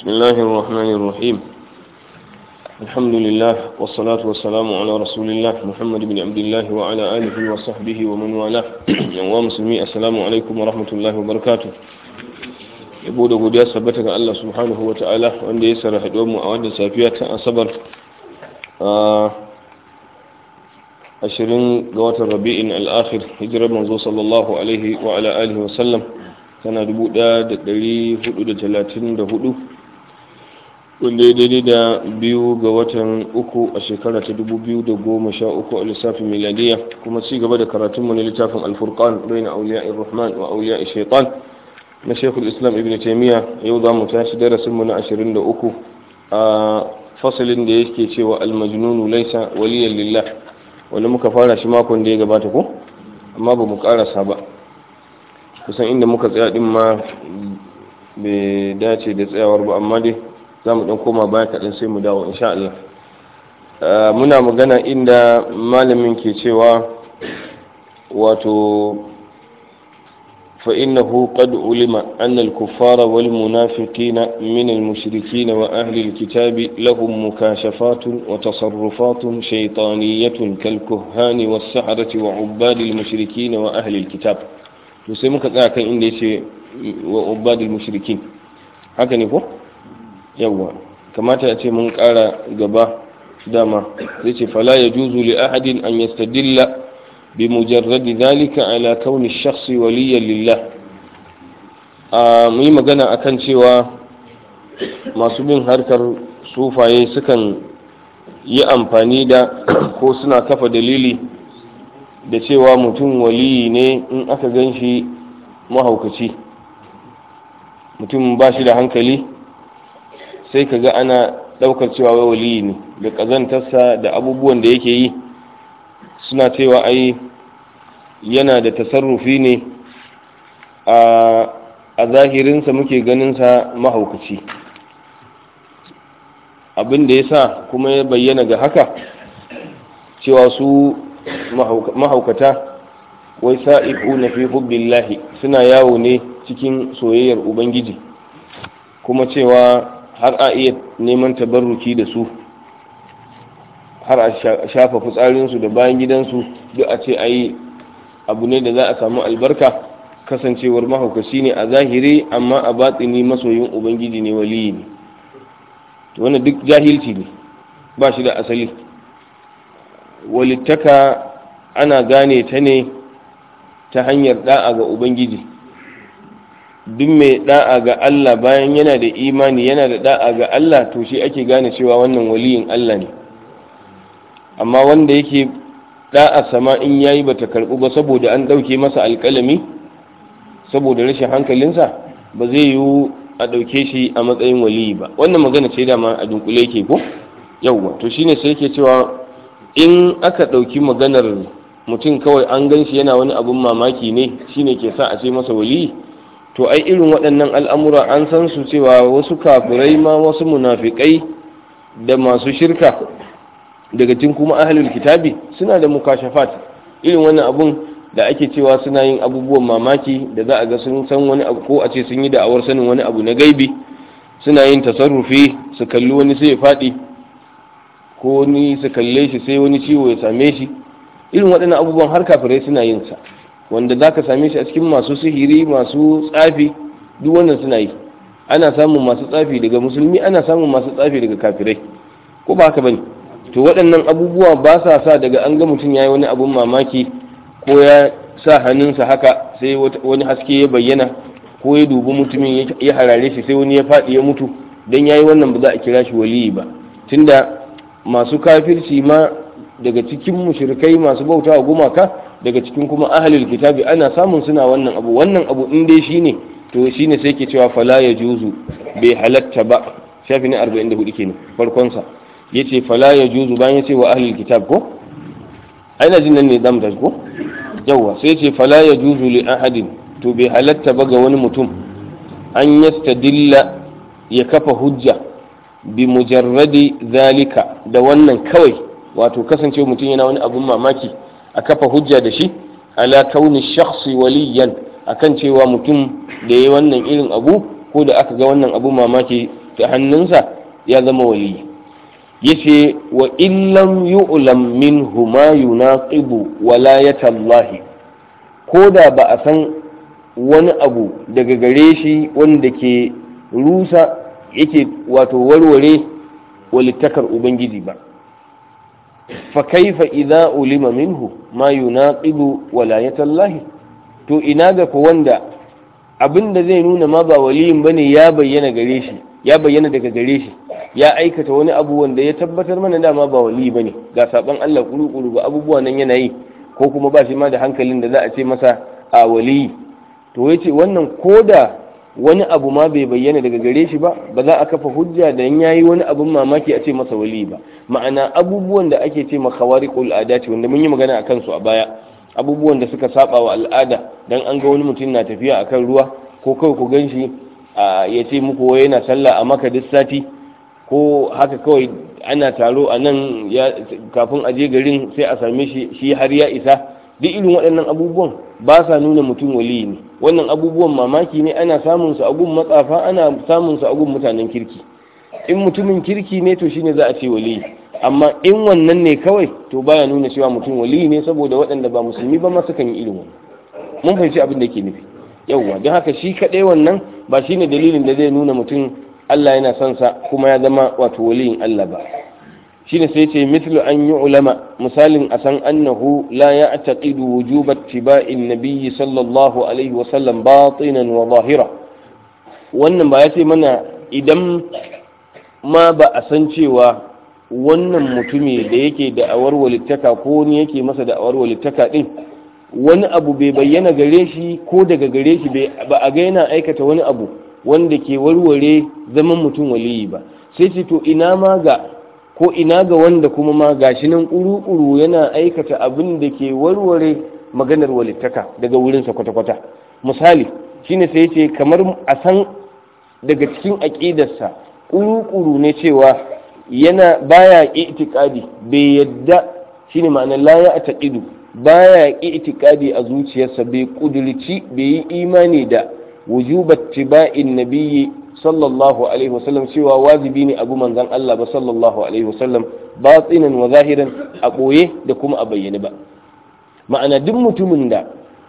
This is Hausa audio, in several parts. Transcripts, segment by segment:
بسم الله الرحمن الرحيم الحمد لله والصلاة والسلام على رسول الله محمد بن عبد الله وعلى آله وصحبه ومن والاه يوم مسلمي السلام عليكم ورحمة الله وبركاته yabo da godiya sabbata ga Allah subhanahu wa ta'ala wanda ya sarra haɗuwar mu a wannan safiya ta asabar ashirin ga watan rabi'in al'akhir hijirar manzo sallallahu alaihi wa ala alihi wa sallam tana dubu ɗaya da ɗari hudu da talatin da hudu wanda ya daidai da biyu ga watan uku a shekara ta dubu biyu da goma sha uku a lissafin miladiya kuma ci gaba da karatunmu na littafin alfurqan bai na auliya rahman wa auliya shaitan na shekul islam ibn taimiyya yau za mu tashi darasinmu na ashirin da uku a fasalin da yake cewa almajnunu laisa waliyan lillah wanda muka fara shi makon da ya gabata ko amma ba mu karasa ba kusan inda muka tsaya din ma bai dace da tsayawar ba amma dai za mu dan koma baya kaɗan sai mu dawo insha Allah muna magana inda malamin ke cewa wato فإنه قد علم أن الكفار والمنافقين من المشركين وأهل الكتاب لهم مكاشفات وتصرفات شيطانية كالكهان والسحرة وعباد المشركين وأهل الكتاب يسمى كذلك إن وعباد المشركين haka ne ko yawwa kamata a ce mun ƙara gaba dama zai ce fala ya juzu li ahadin an yastadilla بمجرد ذلك على كون الشخص وليا لله muyi magana akan cewa masu bin harkar sufaye sukan yi amfani da ko suna kafa dalili da cewa mutum waliyi ne in aka gan shi mahaukaci mutum ba shi da hankali sai ka ga ana ɗaukar cewa waliyi ne da ƙazantarsa da abubuwan da yake yi suna cewa ai yana da tasarrufi ne a zahirinsa muke ganinsa mahaukaci abin da ya sa kuma ya bayyana ga haka cewa su mahaukata wai sa'iku na fi hubbillahi suna yawo ne cikin soyayyar ubangiji kuma cewa har a iya neman tabarruki da su har a shafa fitsarinsu da bayan gidansu duk a ce ai abu ne da za a samu albarka kasancewar mahaukaci ne a zahiri amma a batsini masoyin ubangiji ne waliyi ne to wannan duk jahilci ne ba shi da asali walittaka ana gane ta ne ta hanyar da'a ga ubangiji duk mai da'a ga Allah bayan yana da imani yana da da'a ga Allah to shi ake gane cewa wannan waliyin Allah ne amma wanda yake da'a sama in yayi bata karbu ba saboda an dauke masa alkalami saboda rashin hankalinsa ba zai yiwu a dauke shi a matsayin waliyi ba wannan magana ce dama a dunkule yake ko yawwa to shine sai yake cewa in aka dauki maganar mutum kawai an gan shi yana wani abun mamaki ne shine ke sa a ce masa waliyi to ai irin waɗannan al'amura an san su cewa wasu kafirai ma wasu munafikai da masu shirka daga cikin kuma ahlul kitabi suna da mukashafat irin wannan abun da ake cewa suna yin abubuwan mamaki da za a ga sun san wani abu ko a ce sun yi da'awar sanin wani abu na gaibi suna yin tasarrufi su kalli wani sai ya faɗi ko ni su kalle shi sai wani ciwo ya same shi irin waɗannan abubuwan har kafirai suna yin sa wanda za ka same shi a cikin masu sihiri masu tsafi duk wannan suna yi ana samun masu tsafi daga musulmi ana samun masu tsafi daga kafirai ko ba haka bane to waɗannan abubuwa ba sa sa daga an ga mutum ya yi wani abun mamaki ko ya sa hannunsa haka sai wani haske ya bayyana ko ya dubi mutumin ya harare shi sai wani ya faɗi ya mutu don ya yi wannan ba za a kira shi waliyi ba tunda masu kafirci ma daga cikin mushrikai masu bauta wa gumaka daga cikin kuma ahalil kitabi ana samun suna wannan abu wannan abu in dai shine to shine sai ke cewa fala ya juzu bai halatta ba shafi na 44 kenan farkonsa yace fala ya juzu bayan yace wa ahlul kitab ko aina jin nan ne zamu tashi ko yawa sai yace fala ya juzu li ahadin to bai halatta ba ga wani mutum an yastadilla ya kafa hujja bi mujarradi zalika da wannan kawai wato kasance mutum yana wani abun mamaki a kafa hujja da shi ala kauni shakhsi waliyan akan cewa mutum da ya wannan irin abu ko da aka ga wannan abu mamaki ta hannunsa ya zama waliyi yace wa illam yu'lam minhu ma yunaqibu walayata Allah ko da ba a san wani abu daga gare shi wanda ke rusa yake wato warware walittakar ubangiji ba fa kaifa idza ulima minhu ma yunaqibu walayata Allah to ina ga ko wanda abinda zai nuna ma ba waliyin bane ya bayyana gare shi ya bayyana daga gare shi ya aikata wani abu wanda ya tabbatar mana dama ba wali bane ga saban Allah kuru-kuru ba abubuwa nan yana yi ko kuma ba shi ma da hankalin da za a ce masa a wali to yace wannan koda wani abu ma bai bayyana daga gare shi ba ba za a kafa hujja da yayi wani abun mamaki a ce masa wali ba ma'ana abubuwan da ake ce ma khawariqul adati wanda mun yi magana akan su a baya abubuwan da suka saba wa al'ada dan an ga wani mutum na tafiya akan ruwa ko kawai ku ganshi ya ce muku wai yana sallah a maka duk sati ko haka kawai ana taro a nan kafin a je garin sai a same shi shi har ya isa duk irin waɗannan abubuwan ba sa nuna mutum wali ne wannan abubuwan mamaki ne ana samun su a gun matsafa ana samun su a gun mutanen kirki in mutumin kirki ne to shine za a ce wali amma in wannan ne kawai to baya nuna cewa mutum wali ne saboda waɗanda ba musulmi ba ma sukan yi irin wannan mun fahimci abin da ke nufi yauwa don haka shi kaɗai wannan ba shine dalilin da zai nuna mutum Allah yana son sa kuma ya zama wato waliyin Allah ba shine sai ce mithlu an yi ulama misalin a san annahu la ya'taqidu wujubat tiba'in nabiyyi sallallahu alaihi wa sallam batinan wa zahira wannan ba ya ce mana idan ma ba a san cewa wannan mutumi da yake da awar walittaka ko ni yake masa da awar walittaka din wani abu bai bayyana gare shi ko daga gare shi ba a ga yana aikata wani abu wanda ke warware zaman mutum waliyi ba sai ce to ina ma ga ko ina ga wanda kuma ma gashi nan kuru-kuru yana aikata abin da ke warware maganar walittaka daga wurinsa kwata-kwata misali shine sai ce kamar a san daga cikin aƙidarsa kuru-kuru ne cewa yana baya itikadi bai yadda shine ma'anar la ya taqidu baya itikadi a zuciyarsa bai kudurci bai yi imani da wujubat tiba'in nabiyyi sallallahu alaihi wasallam cewa wajibi ne abu manzon Allah ba sallallahu alaihi wasallam batinan wa zahiran a boye da kuma a bayyane ba ma'ana duk mutumin da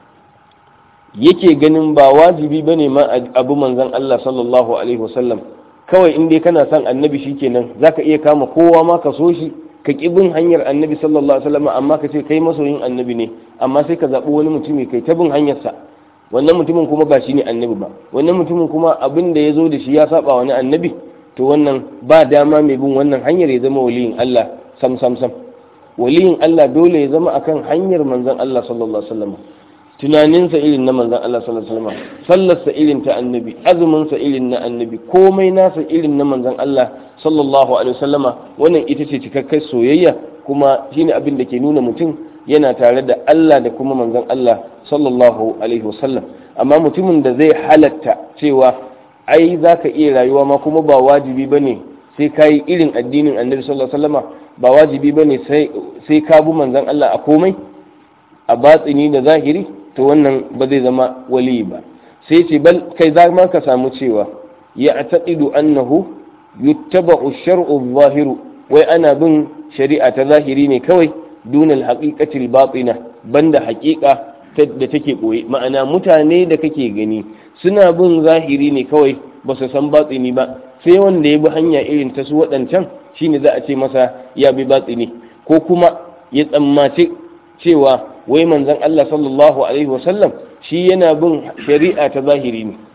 yake ganin ba wajibi bane ma abu manzon Allah sallallahu alaihi wasallam kawai in dai kana son annabi shikenan zaka iya kama kowa ma ka so shi ka ƙi bin hanyar annabi sallallahu alaihi wasallam amma ka ce kai masoyin annabi ne amma sai ka zaɓi wani mutumi kai ta bin hanyarsa wannan mutumin kuma ba shi ne annabi ba wannan mutumin kuma abin da ya zo da shi ya saba wani annabi to wannan ba dama mai bin wannan hanyar ya zama waliyin Allah sam sam sam waliyin Allah dole ya zama akan hanyar manzon Allah sallallahu alaihi wasallam tunaninsa irin na manzon Allah sallallahu alaihi wasallam sallarsa irin ta annabi azuminsa irin na annabi komai nasa irin na manzon Allah sallallahu alaihi wasallama wannan ita ce cikakkar soyayya kuma shine abin da ke nuna mutum yana tare da Allah da kuma manzon Allah sallallahu alaihi wasallam amma mutumin da zai halatta cewa ai zaka iya rayuwa ma kuma ba wajibi bane sai ka yi irin addinin annabi sallallahu alaihi wasallama ba wajibi bane sai sai ka bi manzon Allah a komai a batsini da zahiri to wannan ba zai zama wali ba sai ce bal kai za ma ka samu cewa ya taqidu annahu yuttaba'u shar'u zahiru wai ana bin shari'a ta zahiri ne kawai dunal haqiqatil batina banda haqiqa da take boye ma'ana mutane da kake gani suna bin zahiri ne kawai ba su san batsini ba sai wanda ya bi hanya irin ta su waɗancan shine za a ce masa ya bi batsini ko kuma ya tsammaci cewa wai manzon Allah sallallahu alaihi wasallam shi yana bin shari'a ta zahiri ne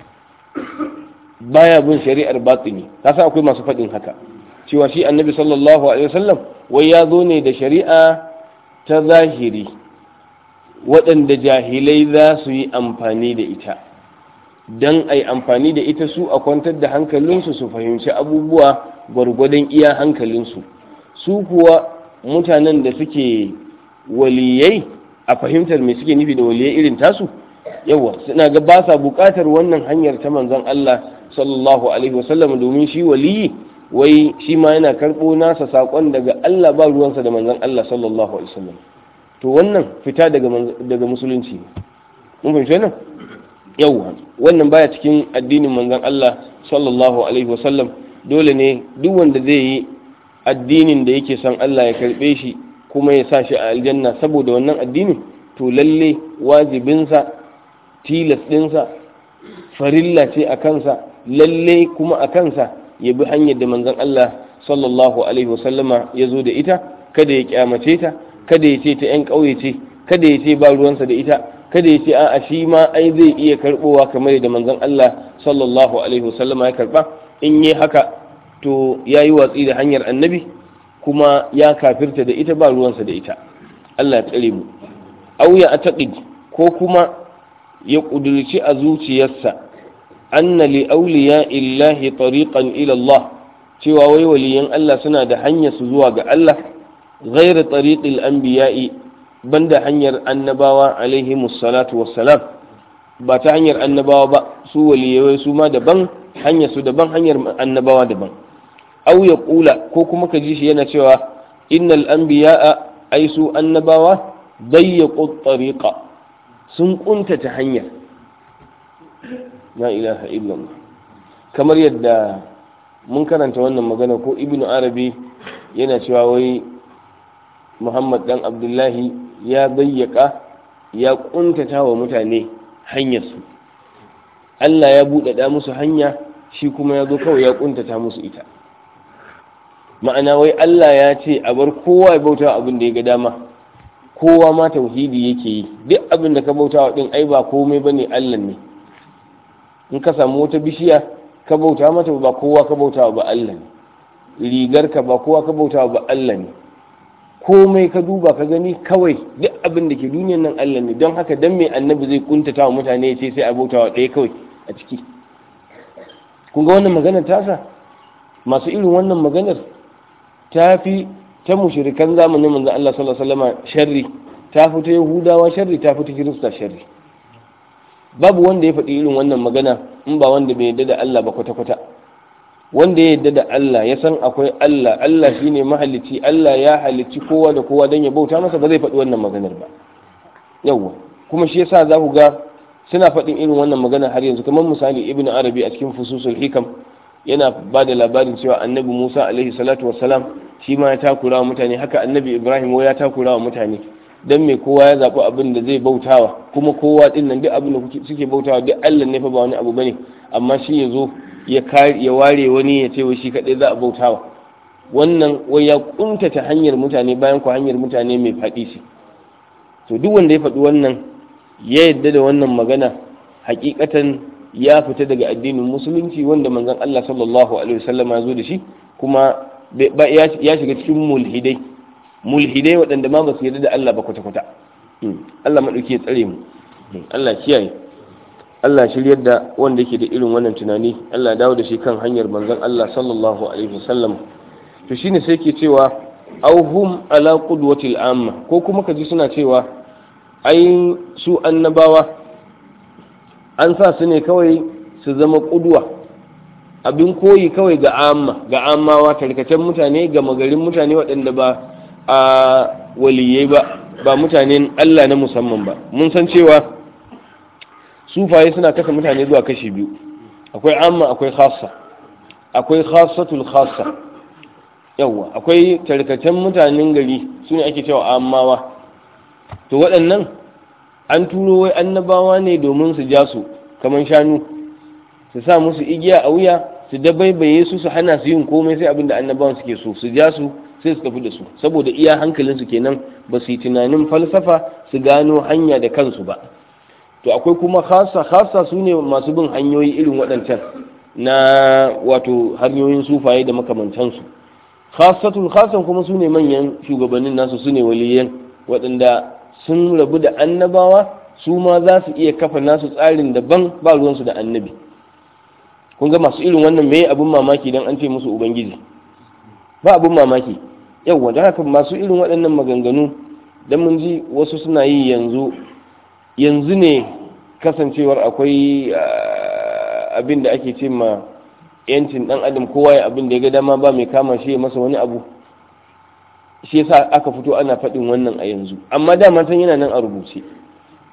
baya bin shari'ar batini kasa akwai masu faɗin haka cewa shi annabi sallallahu alaihi wasallam wai ya zo ne da shari'a ta zahiri waɗanda jahilai za su yi amfani da ita don a yi amfani da ita su a kwantar da hankalinsu su fahimci abubuwa gwargwadon iya hankalinsu su kuwa mutanen da suke waliyai a fahimtar me suke nufi da waliyai irin tasu yawa suna ga ba sa bukatar wannan hanyar ta manzon Allah sallallahu alaihi wasallam domin shi waliyi wai shi ma yana karɓo nasa saƙon daga Allah ba ruwansa da manzon Allah sallallahu alaihi wasallam to wannan fita daga daga musulunci mun fahimci wannan yawa wannan baya cikin addinin manzon Allah sallallahu alaihi wasallam dole ne duk wanda zai yi addinin da yake son Allah ya karbe shi kuma ya sa shi a aljanna saboda wannan addinin to lalle wajibinsa tilas ɗinsa farilla ce a kansa lalle kuma a kansa ya bi hanyar da manzon Allah sallallahu alaihi wasallama ya zo da ita kada ya kyamace ta kada ya ce ta yan ƙauye ce kada ya ce ba ruwansa da ita kada ya ce a'a shi ma ai zai iya karbowa kamar da manzon Allah sallallahu alaihi wasallama ya karba in yi haka to ya yi watsi da hanyar annabi kuma ya kafirta da ita ba ruwansa da ita Allah ya tsare mu au ya ataqid ko kuma ya kudurci a zuciyarsa anna li awliya illahi tariqan ila Allah cewa wai waliyan Allah suna da hanyar su zuwa ga Allah ghairu tariqil anbiya'i banda hanyar annabawa alaihi salatu wassalam ba ta hanyar annabawa ba su waliyai su ma daban hanyar su daban hanyar annabawa daban au ya kula ko kuma ka ji shi yana cewa innal anbiya'a ai su annabawa dayyaqu tariqa sun kuntata hanyar la ilaha illallah kamar yadda mun karanta wannan magana ko ibnu arabi yana cewa wai muhammad dan abdullahi ya bayyaka ya kuntata wa mutane hanyarsu allah ya buɗaɗa musu hanya shi kuma ya zo kawai ya kuntata musu ita ma'ana wai allah ya ce a bar kowa ya bauta abin da ya ga dama kowa ma tauhidi yake yi duk abin da ka bauta wa ɗin ai ba komai bane allah ne in ka samu wata bishiya ka bauta mata ba kowa ka bauta ba allah ne rigar ka ba kowa ka bauta ba allah ne komai ka duba ka gani kawai duk abin da ke duniyan nan Allah ne don haka dan mai annabi zai kuntata wa mutane ya ce sai a bautawa ɗaya kawai a ciki kun ga wannan maganar tasa masu irin wannan maganar ta fi ta mushrikan zamanin manzon Allah sallallahu alaihi wasallam sharri ta fi ta yahudawa sharri ta fi ta kirista sharri babu wanda ya faɗi irin wannan magana in ba wanda bai yarda da Allah ba kwata-kwata wanda ya yarda da Allah ya san akwai Allah Allah shine mahalicci Allah ya halicci kowa da kowa don ya bauta masa ba zai faɗi wannan maganar ba yawwa kuma shi yasa za ku ga suna faɗin irin wannan magana har yanzu kamar misali ibn arabi a cikin fususul hikam yana ba da labarin cewa annabi musa alaihi salatu wassalam shi ma ya takura wa mutane haka annabi ibrahim ya takura wa mutane dan me kowa ya zaɓi abin da zai bautawa kuma kowa ɗin nan duk abin da suke bautawa duk allah ne fa ba wani abu bane amma shi ya zo ya ware wani ya ce wai shi kaɗai za a bautawa wannan wai ya kuntata hanyar mutane bayan ku hanyar mutane mai faɗi ce to duk wanda ya faɗi wannan ya yadda da wannan magana hakikatan ya fita daga addinin musulunci wanda manzon Allah sallallahu alaihi wasallam ya zo da shi kuma ya shiga cikin mulhidai mulhidai waɗanda ma ba su yarda da Allah ba kwata-kwata Allah maɗauki ya tsare mu Allah kiyaye Allah shiryar da wanda yake da irin wannan tunani Allah dawo da shi kan hanyar manzon Allah sallallahu alaihi wasallam to shine sai ke cewa auhum ala qudwatil amma ko kuma kaji suna cewa ai su annabawa an sa su ne kawai su zama kudwa abin koyi kawai ga amma ga ammawa tarkacen mutane ga magarin mutane waɗanda ba a waliyai ba ba mutanen Allah na musamman ba mun san cewa sufaye suna kasa mutane zuwa kashi biyu akwai amma akwai khassa akwai khassatul khassa yawa akwai tarkacen mutanen gari su ne ake cewa ammawa to waɗannan an turo wai annabawa ne domin su ja su kamar shanu su sa musu igiya a wuya su dabaibaye su su hana su yin komai sai abin da annabawan suke so su ja su sai su tafi da su saboda iya hankalinsu kenan ba su yi tunanin falsafa su gano hanya da kansu ba to akwai kuma khasa khasa su ne masu bin hanyoyi irin waɗancan na wato hanyoyin sufaye da makamantansu khasatul khasan kuma su ne manyan shugabannin nasu su ne waliyan waɗanda sun rabu da annabawa su ma za su iya kafa nasu tsarin daban ba ruwansu da annabi kun ga masu irin wannan me abin mamaki don an ce musu ubangiji ba abin mamaki yau da haka masu irin waɗannan maganganu don mun ji wasu suna yi yanzu yanzu ne kasancewar akwai abin da ake ce ma yancin dan adam kowa ya abin da ya ga dama ba mai kama shi ya masa wani abu shi yasa aka fito ana faɗin wannan a yanzu amma dama san yana nan a rubuce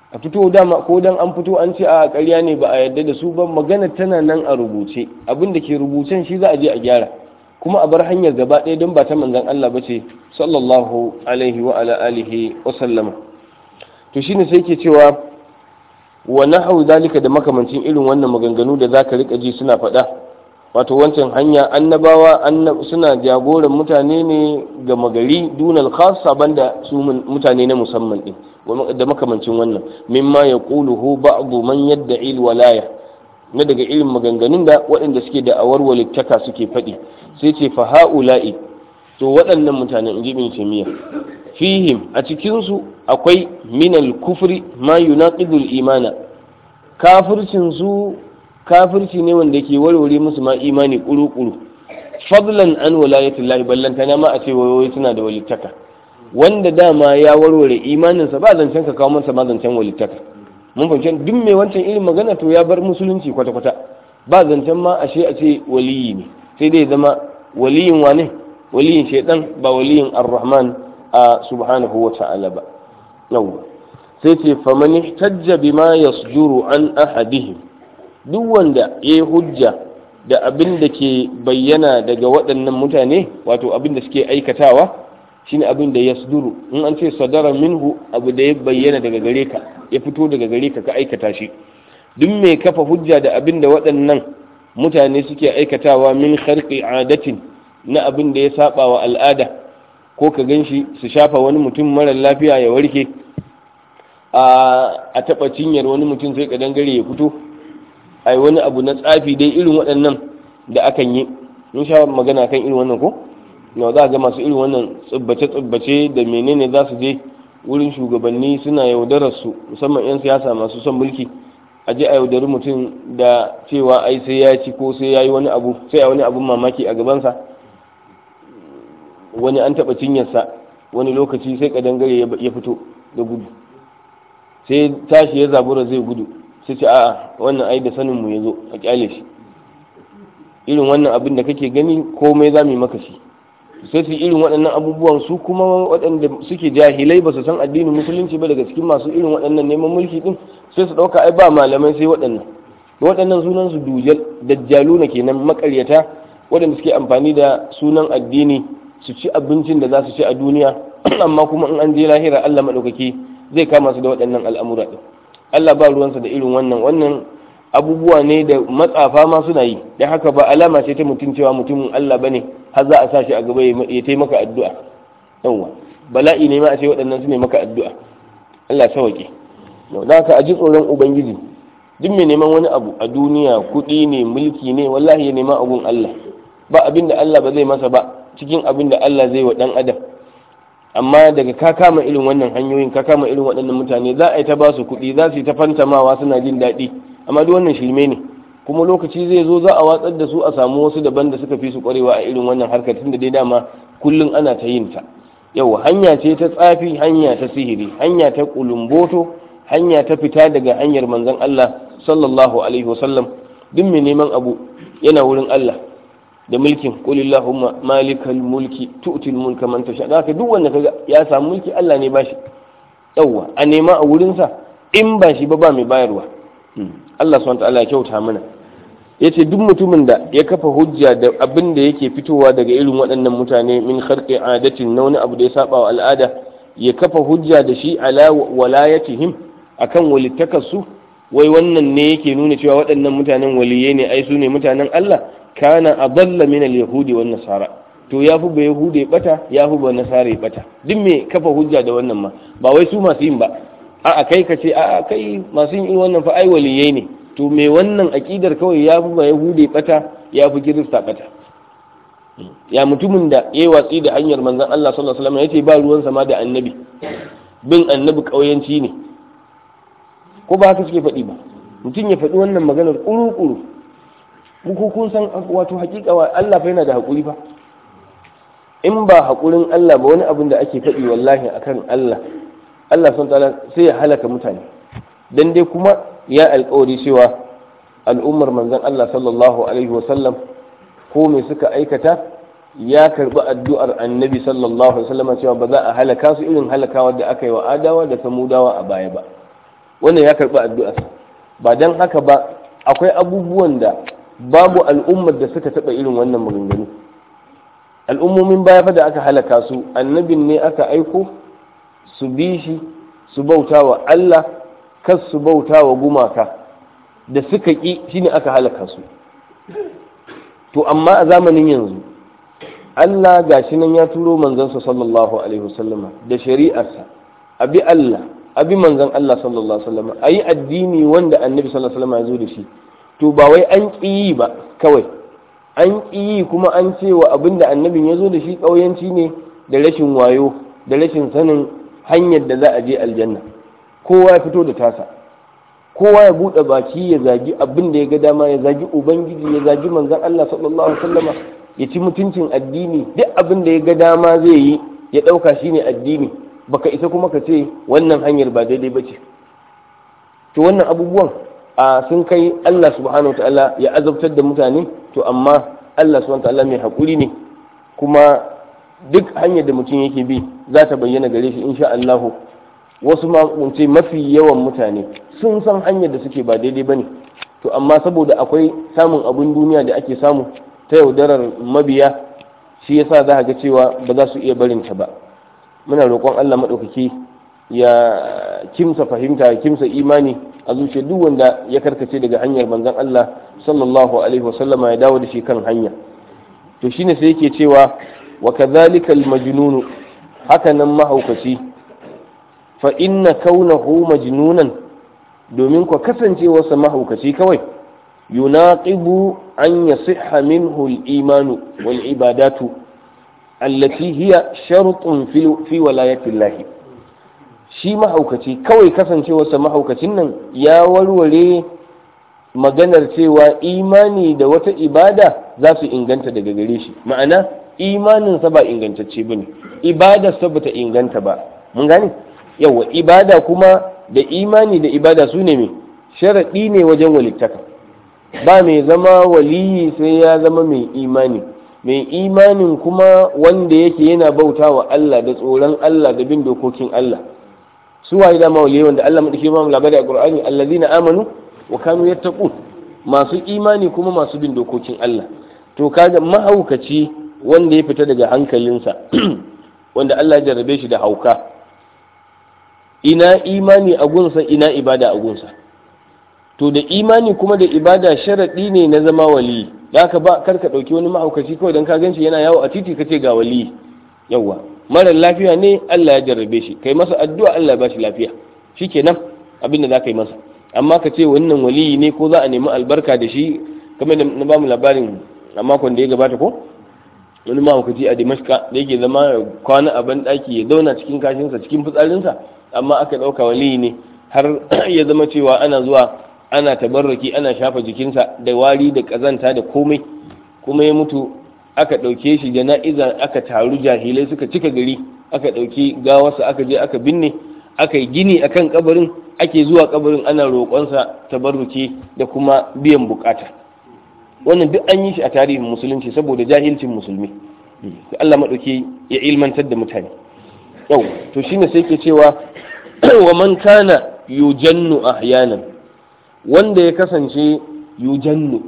a fito dama ko dan an fito an ce a ƙarya ne ba a yarda da su ba magana tana nan a rubuce abin da ke rubucen shi za a je a gyara kuma a bar hanyar gaba ɗaya don ba ta manzon Allah ba ce sallallahu alaihi wa ala alihi wa sallama to shine sai ke cewa wa nahau dalika da makamancin irin wannan maganganu da zaka rika ji suna faɗa wato wancan hanya annabawa suna jagoran mutane ne ga magari dunal khassa banda su mutane na musamman din da makamancin wannan mimma ya quluhu ba'du man yadda'i alwalaya na daga irin maganganun da waɗanda suke da awar walittaka suke faɗi sai ce fa ha'ula'i to waɗannan mutanen inji ibn taymiya fihim a cikin su akwai minal kufri ma yunaqidul imana kafircin su kafirci ne wanda ke warware musu ma imani kuru-kuru fadlan an walayatullahi ballantana ma a ce wayoyi suna da walittaka wanda dama ya warware imaninsa ba zancen ka kawo masa ma zancen walittaka mun fahimci duk mai wancan irin magana to ya bar musulunci kwata-kwata ba zancen ma ashe a ce waliyi ne sai dai zama waliyin wane waliyin shaidan ba waliyin ar-rahman a subhanahu wa ta'ala ba yawwa sai ce faman ihtajja bima yasjuru an ahadihim duk wanda ya yi hujja da abin da ke bayyana daga waɗannan mutane wato abin da suke aikatawa shine abin da ya suduru in an ce sadara minhu abu da ya bayyana daga gare ka ya fito daga gare ka ka aikata shi duk mai kafa hujja da abin da waɗannan mutane suke aikatawa min kharqi adatin na abin da ya saba wa al'ada ko ka gan shi su shafa wani mutum mara lafiya ya warke a taɓa cinyar wani mutum sai ka dangare ya fito ai wani abu na tsafi dai irin waɗannan da akan yi in sha magana kan irin wannan ko na za a ga masu irin wannan tsibbace-tsibbace da menene za su je wurin shugabanni suna yaudarar su musamman 'yan siyasa masu son mulki a je a yaudari mutum da cewa ai sai ya ci ko sai ya yi wani abu sai a wani abun mamaki a gabansa wani an taɓa cinyarsa wani lokaci sai kadangare ya fito da gudu sai tashi ya zabura zai gudu sai ce a'a wannan ai da sanin mu yazo a kyale shi irin wannan abin da kake gani komai za mu yi maka shi sai su irin waɗannan abubuwan su kuma waɗanda suke jahilai ba su san addinin musulunci ba daga cikin masu irin waɗannan neman mulki din sai su ɗauka ai ba malamai sai waɗannan waɗannan sunan su dujal dajjaluna kenan makaryata waɗanda suke amfani da sunan addini su ci abincin da za su ci a duniya amma kuma in an je lahira Allah maɗaukaki zai kama su da waɗannan al'amura ɗin Allah ba ruwansa da irin wannan wannan abubuwa ne da matsafa ma suna yi don haka ba alama ce ta mutum cewa mutumin Allah bane har za a sa shi a gaba ya taimaka addu'a yawwa bala'i ne ma a ce waɗannan su ne maka addu'a Allah sauke don haka a ji tsoron ubangiji duk mai neman wani abu a duniya kuɗi ne mulki ne wallahi ya nema abun Allah ba abin da Allah ba zai masa ba cikin abin da Allah zai wa ɗan adam amma daga ka kama irin wannan hanyoyin ka kama irin waɗannan mutane za a yi ta ba su kuɗi za su yi ta fantamawa suna jin daɗi amma duk wannan shirme ne kuma lokaci zai zo za a watsar da su a samu wasu daban da suka fi su ƙwarewa a irin wannan harkar tun da dai dama kullum ana ta yin ta yau hanya ce ta tsafi hanya ta sihiri hanya ta kulumboto hanya ta fita daga hanyar manzon Allah sallallahu alaihi wasallam duk mai neman abu yana wurin Allah da mulkin qulillahumma malikal mulki tu'til mulka man tasha da duk wanda kaga ya samu mulki Allah ne bashi yawa a nema a wurin sa in ba shi ba ba mai bayarwa Allah subhanahu ta'ala ya kyauta mana yace duk mutumin da ya kafa hujja da abin da yake fitowa daga irin waɗannan mutane min kharqi adatin na wani abu da ya saba wa al'ada ya kafa hujja da shi ala walayatihim akan walittakarsu wai wannan ne yake nuna cewa waɗannan mutanen waliyai ne ai su ne mutanen Allah kana adalla min al-yahudi wan nasara to ya fi ba yahudi ya bata ya fi ba nasara ya bata duk me kafa hujja da wannan ma ba wai su masu yin ba a'a kai ka ce a'a kai masu yin wannan fa ai waliyai ne to me wannan aqidar kawai ya fi ba yahudi ya bata ya fi kirista bata ya mutumin da ya yi watsi da hanyar manzon Allah sallallahu alaihi wasallam yace ba ruwan sama da annabi bin annabi kauyanci ne ko ba haka suke faɗi ba mutum ya faɗi wannan maganar kuru-kuru ku kun san wato hakika wa Allah fa yana da hakuri fa in ba hakurin Allah ba wani abin da ake faɗi wallahi akan Allah Allah sun ta'ala sai ya halaka mutane dan dai kuma ya alƙawari cewa al'ummar manzon Allah sallallahu alaihi wa sallam ko me suka aikata ya karbi addu'ar annabi sallallahu alaihi wa sallam cewa ba za a halaka su irin halakawa da aka yi wa adawa da samudawa a baya ba wannan ya karɓi addu'arsa ba don haka ba akwai abubuwan da babu al'ummar da suka taɓa irin wannan maganganu al'ummomin baya fa da aka halaka su annabin ne aka aiko su bi shi su bauta wa Allah kas su bauta wa gumaka da suka ƙi shine aka halaka su to amma a zamanin yanzu Allah gashi nan ya turo manzansa sallallahu alaihi wasallama da shari'arsa abi Allah abi manzan Allah sallallahu alaihi wasallama ayi addini wanda annabi sallallahu alaihi wasallama ya zo da shi to ba wai an ƙi yi ba kawai an ƙi yi kuma an ce wa abin da annabin ya zo da shi ƙauyanci ne da rashin wayo da rashin sanin hanyar da za a je aljanna kowa ya fito da tasa kowa ya buɗe baki ya zagi abin da ya ga dama ya zagi ubangiji ya zagi manzan Allah sallallahu alaihi wasallama ya ci mutuncin addini duk abin da ya ga dama zai yi ya ɗauka shine addini baka isa kuma ka ce wannan hanyar ba daidai ba ce to wannan abubuwan a sun kai Allah subhanahu wa ta'ala ya azabtar da mutane to amma Allah subhanahu wa ta'ala mai haƙuri ne kuma duk hanyar da mutum yake bi za ta bayyana gare shi insha Allah wasu ma ce mafi yawan mutane sun san hanyar da suke ba daidai bane to amma saboda akwai samun abun duniya da ake samu ta yaudarar mabiya shi yasa za ga cewa ba za su iya barin ta ba muna roƙon Allah maɗaukaki ya kimsa fahimta ya kimsa imani a zuciya duk wanda ya karkace daga hanyar manzon Allah sallallahu alaihi wasallama ya dawo da shi kan hanya to shine sai yake cewa wa kadhalika al-majnun haka nan mahaukaci fa inna kaunahu majnunan domin ku kasancewarsa mahaukaci kawai yunaqibu an yasihha minhu al-imanu wal ibadatu allati hiya shartun fi walayati Allah shi mahaukaci kawai kasancewarsa mahaukacin nan ya warware maganar cewa imani da wata ibada za su inganta daga gare shi ma'ana imaninsa ba ingantacce ba ne ibadarsa ba ta inganta ba mun gane yawa ibada kuma da imani da ibada su ne mai sharaɗi ne wajen walittaka ba mai zama waliyi sai ya zama mai imani mai imanin kuma wanda yake yana bauta wa Allah da tsoron Allah da bin dokokin Allah su waye dama waliyai wanda Allah madake ba mu labari a Qur'ani allazina amanu wa kanu yattaqun masu imani kuma masu bin dokokin Allah to kaga mahaukaci wanda ya fita daga hankalinsa wanda Allah ya jarrabe shi da hauka ina imani a gunsa ina ibada a gunsa to da imani kuma da ibada sharaɗi ne na zama wali da ka ba kar ka ɗauki wani mahaukaci kawai don ka gan shi yana yawo a titi ka ce ga wali yawwa mara lafiya ne Allah ya jarrabe shi kai masa addu'a Allah ya bashi lafiya shikenan abin da za ka yi masa amma ka ce wannan waliyi ne ko za a nemi albarka da shi kamar da na ba mu labarin a makon da ya gabata ko wani mahaukaci a dimashka da yake zama kwana a ban ɗaki ya zauna cikin kashinsa cikin fitsarinsa amma aka ɗauka waliyi ne har ya zama cewa ana zuwa ana tabarraki ana shafa jikinsa da wari da ƙazanta da komai kuma ya mutu aka ɗauke shi jana'iza aka taru jahilai suka cika gari aka ɗauki gawarsa aka je aka binne aka yi gini akan kabarin ake zuwa kabarin ana roƙonsa tabarruki da kuma biyan bukata wannan duk an yi shi a tarihin musulunci saboda jahilcin musulmi Allah maɗauki ya ilmantar da mutane yau to shine sai ke cewa wa man kana yujannu ahyanan wanda ya kasance yujannu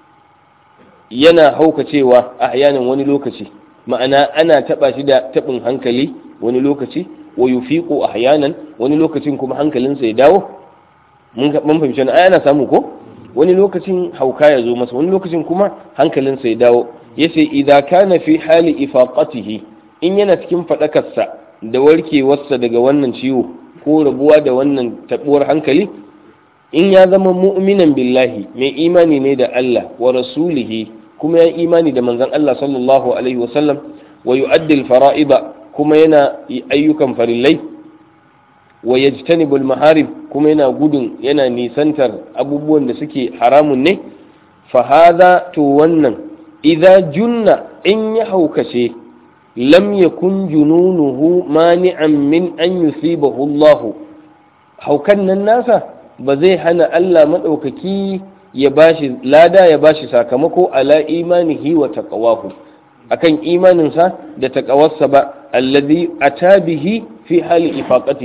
yana haukacewa ahyanan wani lokaci ma'ana ana taba shi da tabin hankali wani lokaci wa yufiqu ahyanan wani lokacin kuma hankalinsa ya dawo mun fahimci na ana samu ko wani lokacin hauka ya zo masa wani lokacin kuma hankalinsa ya dawo yace idza kana fi hali ifaqatihi in yana cikin fadakarsa da warkewarsa daga wannan ciwo ko rabuwa da wannan tabuwar hankali in ya zama mu'minan billahi mai imani ne da Allah wa rasulihi kuma ya imani da manzon Allah sallallahu alaihi wasallam wa yu'addi al-fara'ida kuma yana ayyukan farillai wa yajtanibu al-maharim kuma yana gudun yana nisantar abubuwan da suke haramun ne fa hadha to wannan idza junna in ya haukace lam yakun jununuhu mani'an min an yusibahu Allah haukan nan nasa ba zai hana Allah maɗaukaki ya bashi lada ya bashi sakamako ala imanihi wa taqawahu akan imaninsa da taqawarsa ba alladhi ata bihi fi hali ifaqatihi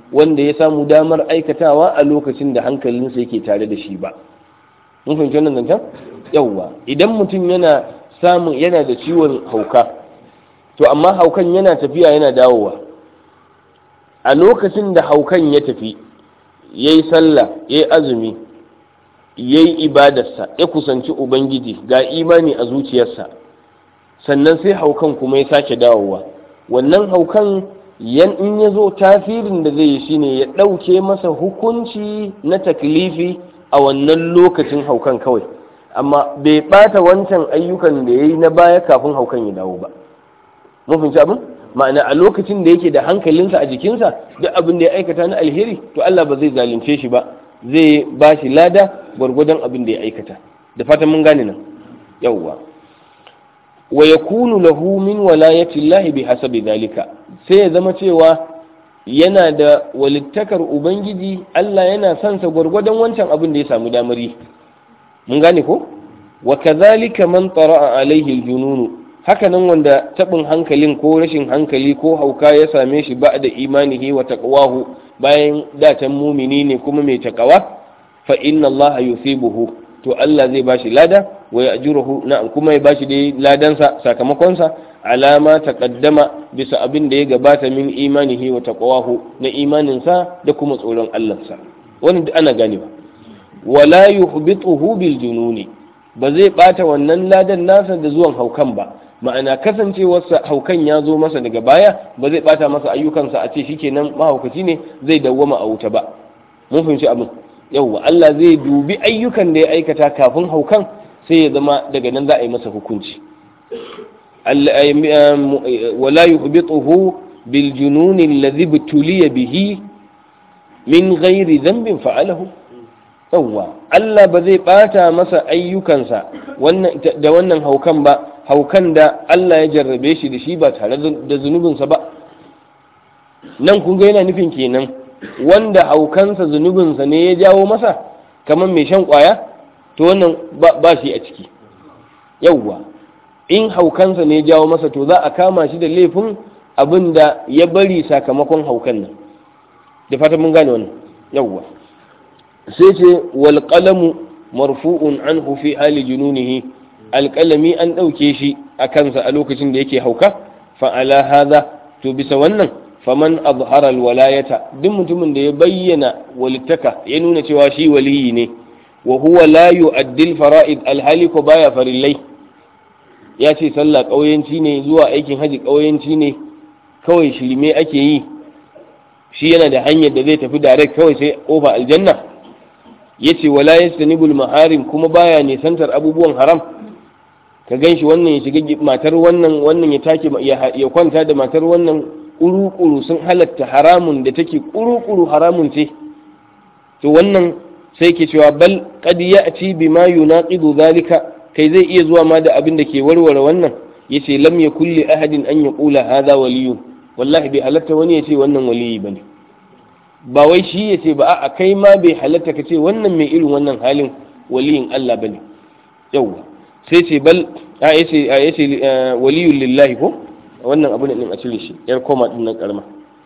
wanda ya samu damar aikatawa a lokacin da hankalinsa yake tare da shi ba mun fahimci wannan zancen yawwa idan mutum yana samun yana da ciwon hauka to amma haukan yana tafiya yana dawowa a lokacin da haukan ya tafi ya yi sallah ya yi azumi ya yi ibadarsa ya kusanci ubangiji ga imani a zuciyarsa sannan sai haukan kuma ya sake dawowa wannan haukan yan in ya zo tasirin da zai yi shine ya ɗauke masa hukunci na taklifi a wannan lokacin haukan kawai amma bai ɓata wancan ayyukan da ya yi na baya kafin haukan ya dawo ba mun fahimci abin ma'ana a lokacin da yake da hankalinsa a jikinsa duk abin da ya aikata na alheri to Allah ba zai zalunce shi ba zai ba shi lada gwargwadon abin da ya aikata da fatan mun gane nan yawwa wa yakunu lahu min walayati Allah bi hasabi zalika sai ya zama cewa yana da walittakar ubangiji Allah yana son sa gwargwadon wancan abin da ya samu damari mun gane ko wa kadhalika man tara'a alaihi aljununu haka nan wanda tabin hankalin ko rashin hankali ko hauka ya same shi ba da imanihi wa taqwahu bayan datan mumini ne kuma mai takawa fa inna Allah yusibuhu to Allah zai bashi lada wa ya'juruhu na kuma ya bashi dai ladansa sakamakon sa alama taqaddama bisa abin da ya gabata min imanihi wa taqwahu na imanin sa da kuma tsoron Allah sa wannan duk ana ganewa wala yuhbituhu bil jununi ba zai bata wannan ladan nasa da zuwan haukan ba ma'ana kasancewarsa haukan ya zo masa daga baya ba zai bata masa ayyukansa a ce shikenan mahaukaci ne zai dawwama a wuta ba mun fahimci abin yauwa Allah zai dubi ayyukan da ya aikata kafin haukan sai ya zama daga nan za a yi masa hukunci wala yuhbituhu bil jununi alladhi butuliya bihi min ghairi dhanbin fa'alahu yauwa Allah ba zai bata masa ayyukansa da wannan haukan ba haukan da Allah ya jarrabe shi da shi ba tare da zunubinsa ba nan kun ga yana nufin kenan wanda haukansa zunubinsa ne ya jawo masa kamar mai shan kwaya to wannan ba shi a ciki yauwa in haukansa ne ya jawo masa to za a kama shi da laifin abin da ya bari sakamakon haukan nan da fata mun gane wannan yauwa sai ce wal qalamu marfu'un anhu fi hali jununihi alƙalami an ɗauke shi a kansa a lokacin da yake hauka fa'ala haza to bisa wannan faman azhara alwalayata duk mutumin da ya bayyana walittaka ya nuna cewa shi waliyi ne wa huwa la yu'addi fara'id alhali ko baya farillai ya ce sallah ƙauyenci ne zuwa aikin haji ƙauyenci ne kawai shirme ake yi shi yana da hanyar da zai tafi direct kawai sai kofa aljanna yace wala yastanibul maharim kuma baya nisantar abubuwan haram ka gan shi wannan ya shiga matar wannan wannan ya take ya kwanta da matar wannan kuru-kuru sun halatta haramun da take kuru-kuru haramun ce to wannan sai ke cewa bal qad ya'ti bima yunaqidu zalika kai zai iya zuwa ma da abin da ke warware wannan yace lam yakul li ahadin an yaqula hadha waliyun wallahi bai halatta wani ya ce wannan waliyi bane ba wai shi ya ce ba a kai ma bai halatta ka ce wannan mai irin wannan halin waliyin Allah bane yawwa sai ce bal a yace a yace waliyul lillahi ko wannan abu ne din a cire shi yar koma din nan karma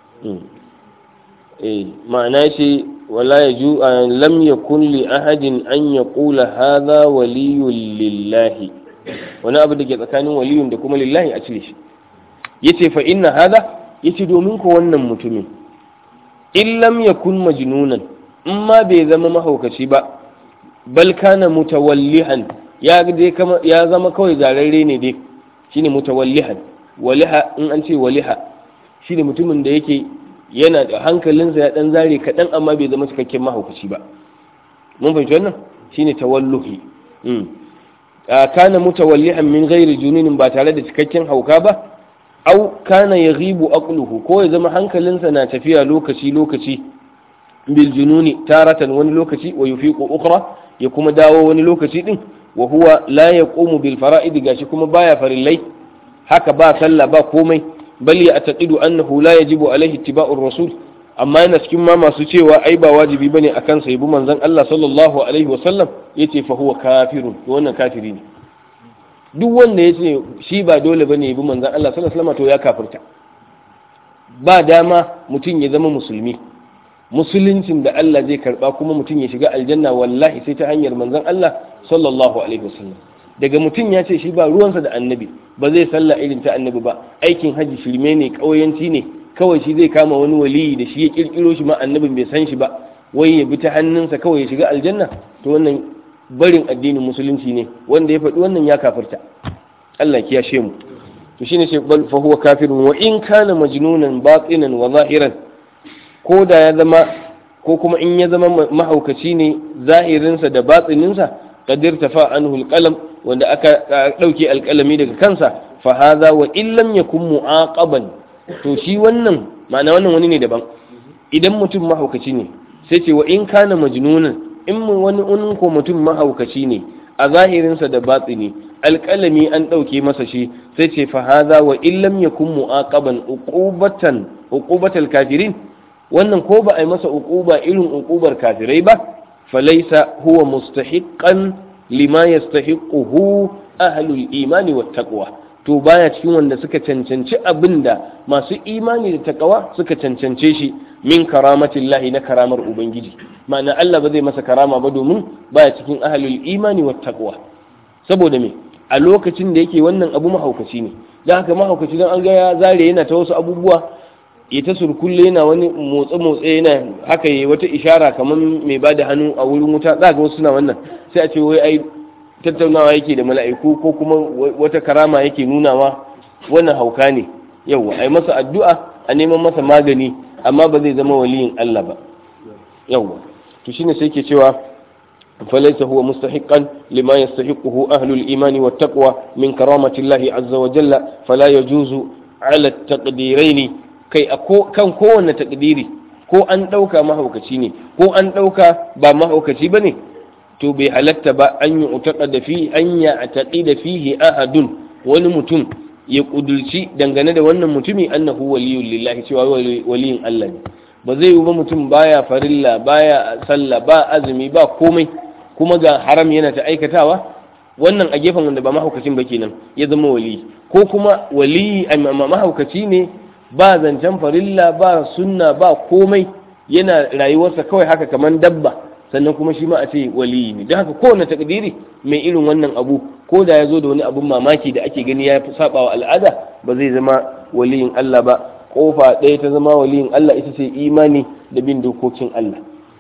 eh ma'ana yace wala yaju lam yakun li ahadin an yaqula hadha waliyul lillahi wani abu da ke tsakanin waliyun da kuma lillahi a cire shi yace fa inna hadha yace domin ko wannan mutumin in lam yakun majnunan in ma bai zama mahaukaci ba bal kana mutawallihan ya dai kama ya zama kawai zararre ne dai shine mutawallihan waliha in an ce waliha shine mutumin da yake yana da hankalinsa ya dan zare kaɗan amma bai zama cikakken mahaukaci ba mun fahimci wannan shine tawalluhi kana mutawallihan min ghairi jununin ba tare da cikakken hauka ba au kana yaghibu aqluhu ko ya zama hankalinsa na tafiya lokaci lokaci bil jununi taratan wani lokaci wa yufiqu ukhra ya kuma dawo wani lokaci din wa huwa la yaqumu bil fara'id gashi kuma baya farillai haka ba sallah ba komai bal ya ataqidu annahu la yajibu alaihi ittiba'ur rasul amma yana cikin ma masu cewa ai ba wajibi bane akan sa yabi manzon Allah sallallahu alaihi wa sallam yace fa huwa kafirun to wannan kafiri ne duk wanda yace shi ba dole bane yabi manzon Allah sallallahu alaihi wa sallam to ya kafirta ba dama mutum ya zama musulmi musuluncin da Allah zai karba kuma mutum ya shiga aljanna wallahi sai ta hanyar manzon Allah sallallahu alaihi wasallam daga mutum ya ce shi ba ruwansa da annabi ba zai sallah irin ta annabi ba aikin haji shirme ne kauyanci ne kawai shi zai kama wani waliyi da shi ya kirkiro shi ma annabin bai san shi ba wai ya bi ta hannunsa kawai ya shiga aljanna to wannan barin addinin musulunci ne wanda ya faɗi wannan ya kafirta Allah ya kiyashe mu to shine sai bal fa huwa kafirun wa in kana majnunan batinan wa zahiran ko da ya zama ko kuma in ya zama mahaukaci ne zahirinsa da batsininsa qadir tafa anhu alqalam wanda aka dauke alqalami daga kansa fa hadha wa in lam yakun muaqaban to shi wannan ma'ana wannan wani ne daban idan mutum mahaukaci ne sai ce wa in kana majnunan in wani unin ko mutum mahaukaci ne a zahirinsa da batsini alƙalami an ɗauke masa shi sai ce fa hadha wa in lam yakun muaqaban uqubatan uqubatal kafirin wannan ko ba a yi masa uquba irin uqubar kafirai ba falaisa huwa mustahiqqan lima yastahiquhu ahlul imani wat taqwa to baya cikin wanda suka cancanci abinda masu imani da takawa suka cancance shi min karamatillahi na karamar ubangiji ma'ana Allah ba zai masa karama ba domin baya cikin ahlul imani wat taqwa saboda me a lokacin da yake wannan abu mahaukaci ne dan haka mahaukaci dan an ga ya zare yana ta wasu abubuwa ya ta surkulle yana wani motsa motsa yana haka yi wata ishara kamar mai ba da hannu a wurin wuta za ga wasu suna wannan sai a ce wai ai tattaunawa yake da mala'iku ko kuma wata karama yake nunawa wannan hauka ne yauwa ai masa addu'a a neman masa magani amma ba zai zama waliyin Allah ba yauwa to shine sai ke cewa فليس هو مستحقا لما يستحقه أهل الإيمان والتقوى من كرامة الله عز وجل فلا يجوز على التقديرين kai a kan kowane takdiri ko an ɗauka mahaukaci ne ko an ɗauka ba mahaukaci ba ne to bai halatta ba an yi utaka da fi an ya taƙi da fihi ahadun wani mutum ya ƙudurci dangane da wannan mutumi annahu waliyun lillahi cewa waliyin Allah ne ba zai yi ba mutum baya farilla baya sallah ba azumi ba komai kuma ga haram yana ta aikatawa wannan a gefen wanda ba mahaukacin ba kenan ya zama waliyi ko kuma waliyi mahaukaci ne ba zancen farilla ba sunna ba komai yana rayuwarsa kawai haka kamar dabba sannan kuma shi ma a ce waliyi ne don haka kowane takdiri mai irin wannan abu ko da ya zo da wani abun mamaki da ake gani ya saba wa al'ada ba zai zama waliyin Allah ba kofa ɗaya ta zama waliyin Allah ita ce imani da bin dokokin Allah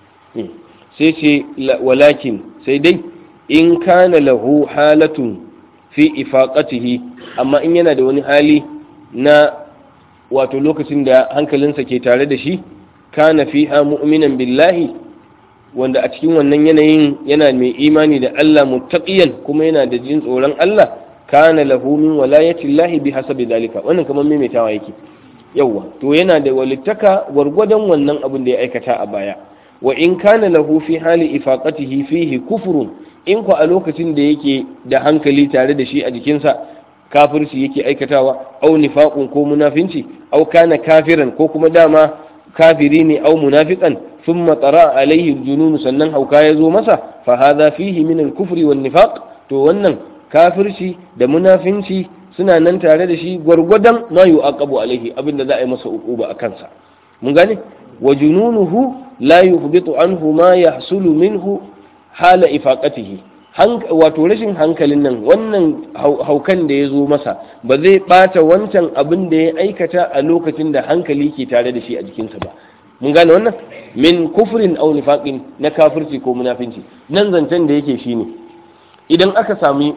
sai ce walakin sai dai in kana lahu halatun fi ifaqatihi amma in yana da wani hali na wato lokacin da hankalinsa ke tare da shi kana fiha mu'minan billahi wanda a cikin wannan yanayin yana mai imani da Allah muttaqiyan kuma yana da jin tsoron Allah kana lahu min walayati llahi bi hasabi dalika wannan kamar maimaitawa yake yawa to yana da walittaka gwargwadon wannan abin da ya aikata a baya wa in kana lahu fi hali ifaqatihi fihi kufrun in ku a lokacin da yake da hankali tare da shi a jikinsa kafirci yake aikatawa au nifaqun ko munafinci au kana kafiran ko kuma dama kafiri ne au munafiqan thumma tara alaihi junun sannan hauka ya zo masa fa hadha fihi min al-kufri wan nifaq to wannan kafirci da munafinci suna nan tare da shi gwargwadon ma yu'aqabu alaihi abinda za a yi masa uquba a kansa mun gane wa jununuhu la yuhbitu anhu ma yahsulu minhu hala ifaqatihi wato rashin hankalin nan wannan haukan da ya zo masa ba zai bata wancan abin da ya aikata a lokacin da hankali ke tare da shi a jikinsa ba mun gane wannan min kufrin aw nifaqin na kafirci ko munafinci nan zancen da yake shine idan aka sami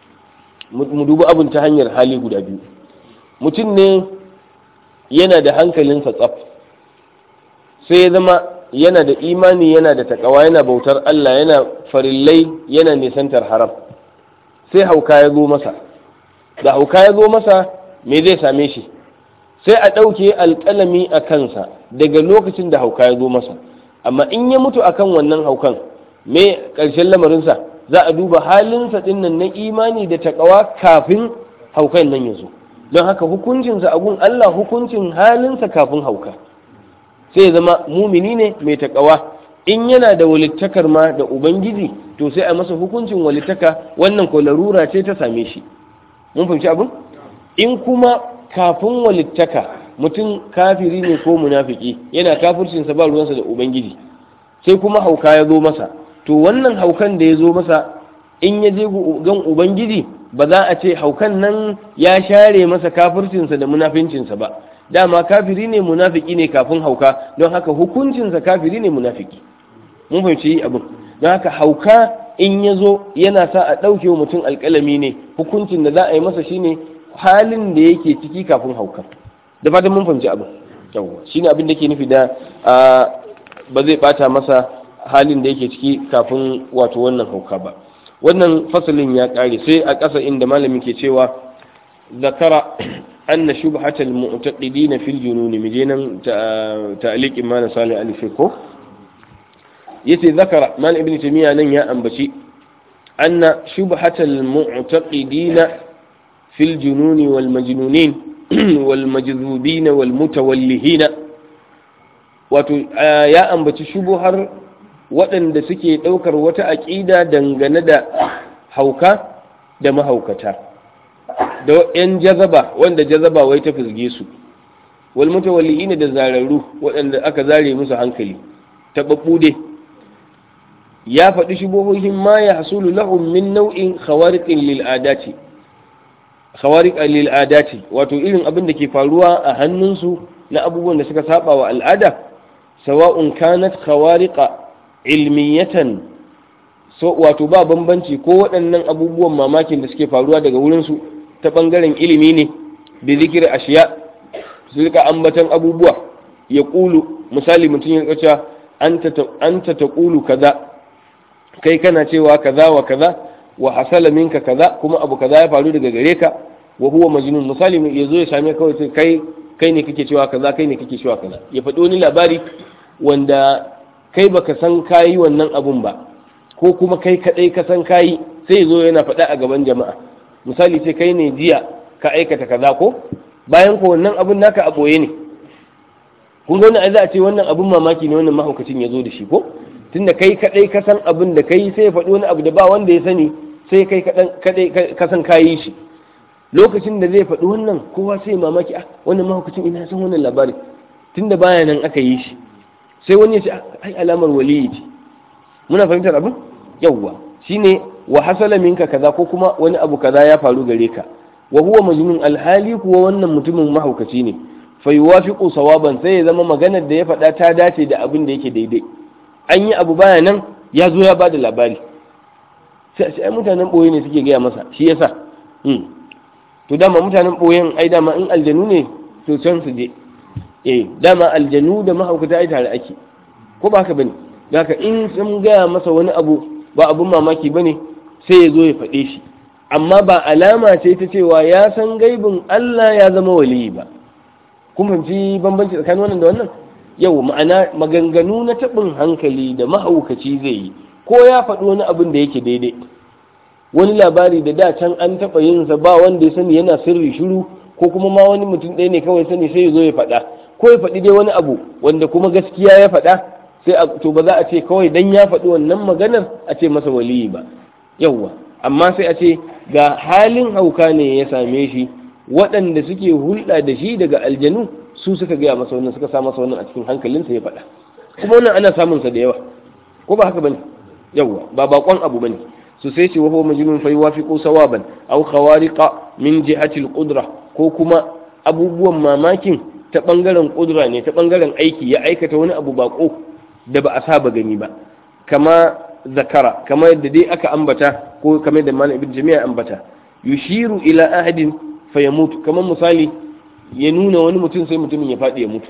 mu dubi abin ta hanyar hali guda biyu mutum ne yana da hankalinsa tsaf sai ya zama yana da imani yana da takawa yana bautar Allah yana farillai yana nisantar haram sai hauka ya zo masa da hauka ya zo masa me zai same shi sai a ɗauke alƙalami a kansa daga lokacin da hauka ya zo masa amma in ya mutu akan wannan haukan me ƙarshen lamarinsa za a duba halinsa ɗin nan na imani da takawa kafin haukan nan ya zo don haka hukuncinsa a gun Allah hukuncin halinsa kafin hauka sai zama mumini ne mai takawa in yana da walittakar ma da ubangiji to sai a masa hukuncin walittaka wannan ko larura ce ta same shi mun fahimci abin in kuma kafin walittaka mutum kafiri ne ko munafiki yana kafircinsa ba ruwansa da ubangiji sai kuma hauka ya zo masa to wannan haukan da ya zo masa in ya je gan ubangiji ba za a ce haukan nan ya share masa kafircinsa da munafincinsa ba dama kafiri ne munafiki ne kafin hauka don haka hukuncinsa kafiri ne munafiki mun fahimci abin don haka hauka in ya zo yana sa a ɗauke wa mutum alƙalami ne hukuncin da za a yi masa shine halin da yake ciki kafin hauka da fatan mun fahimci abin yawwa shine abin da ke nufi da ba zai bata masa halin da yake ciki kafin wato wannan hauka ba wannan fasalin ya ƙare sai a ƙasa inda malamin ke cewa zakara anna shubhatal mu'taqidin fil junun mijinan ta'liqin ma na salih al-fiqh yace zakara mal ibn tamiya nan ya ambaci anna shubhatal mu'taqidina fil jununi wal majnunin wal majzubin wal mutawallihina wato ya ambaci shubuhar waɗanda suke ɗaukar wata aƙida dangane da hauka da mahaukata da ‘yan jazaba wanda jazaba wai ta fizge su wal mutawallihina da zararru waɗanda aka zare musu hankali taɓaɓɓu dai ya faɗi shubuhohin ma ya hasulu lahum min nau'in khawariqin lil adati khawariq lil adati wato irin abin da ke faruwa a hannunsu na abubuwan da suka saba wa al'ada sawa'un kanat khawariqa ilmiyatan so wato ba bambanci ko waɗannan abubuwan mamakin da suke faruwa daga wurinsu ta ɓangaren ilimi ne da zikir ashiya su rika ambatan abubuwa ya ƙulu misali mutum ya rika an ta ta ƙulu kaza kai kana cewa kaza wa kaza wa hasala minka kaza kuma abu kaza ya faru daga gare ka wa huwa majnun misali ya zo ya same kawai sai kai kai ne kake cewa kaza kai ne kake cewa kaza ya faɗi wani labari wanda kai baka san kayi wannan abun ba ko kuma kai kadai ka san kayi sai zo yana faɗa a gaban jama'a misali sai kai ne jiya ka aikata kaza ko bayan ko wannan abun naka a boye ne kun ga wannan za a ce wannan abun mamaki ne wannan mahaukacin ya zo da shi ko tunda kai kadai ka san abin da kai sai ya faɗi wani abu da ba wanda ya sani sai kai kadai ka san kayi shi lokacin da zai faɗi wannan kowa sai mamaki ah wannan mahaukacin ina san wannan labari tunda baya nan aka yi shi sai wani ya ce ai alamar waliyi ce muna fahimtar abin yawwa shine wa hasala minka kaza ko kuma wani abu kaza ya faru gare ka wa huwa majnun alhali kuwa wannan mutumin mahaukaci ne fa yuwafiqu sawaban sai ya zama maganar da ya faɗa ta dace da abin da yake daidai an yi abu baya nan ya zo ya bada labari sai ai mutanen boye ne suke gaya masa shi yasa to dama mutanen boyen ai dama in aljanu ne to can su je eh dama aljanu da mahaukata ai tare ake ko ba haka bane haka in sun gaya masa wani abu ba abun mamaki bane sai ya zo ya faɗe shi amma ba alama ce ta cewa ya san gaibin Allah ya zama waliyi ba kun fahimci bambanci tsakanin wannan da wannan yau ma'ana maganganu na taɓin hankali da mahaukaci zai yi ko ya faɗi wani abin da yake daidai wani labari da da can an taɓa yin sa ba wanda ya sani yana sirri shiru ko kuma ma wani mutum ɗaya ne kawai sani sai ya zo ya faɗa ko ya faɗi dai wani abu wanda kuma gaskiya ya faɗa sai a to ba za a ce kawai dan ya faɗi wannan maganar a ce masa waliyi ba yawwa amma sai a ce ga halin hauka ne ya same shi waɗanda suke hulɗa da shi daga aljanu su suka gaya masa wannan suka sa masa wannan a cikin hankalinsa ya faɗa kuma wannan ana samun sa da yawa ko ba haka bane yawwa ba bakon abu bane su sai ce wa huwa majnun fa yuwafiqu sawaban aw khawariqa min jihati al-qudra ko kuma abubuwan mamakin ta bangaren kudura ne ta bangaren aiki ya aikata wani abu bako da ba a saba gani ba kama zakara kama yadda dai aka ambata ko kamar da malam ibn jami'a ambata yushiru ila ahadin fa yamutu kamar misali ya nuna wani mutum sai mutumin ya faɗi ya mutu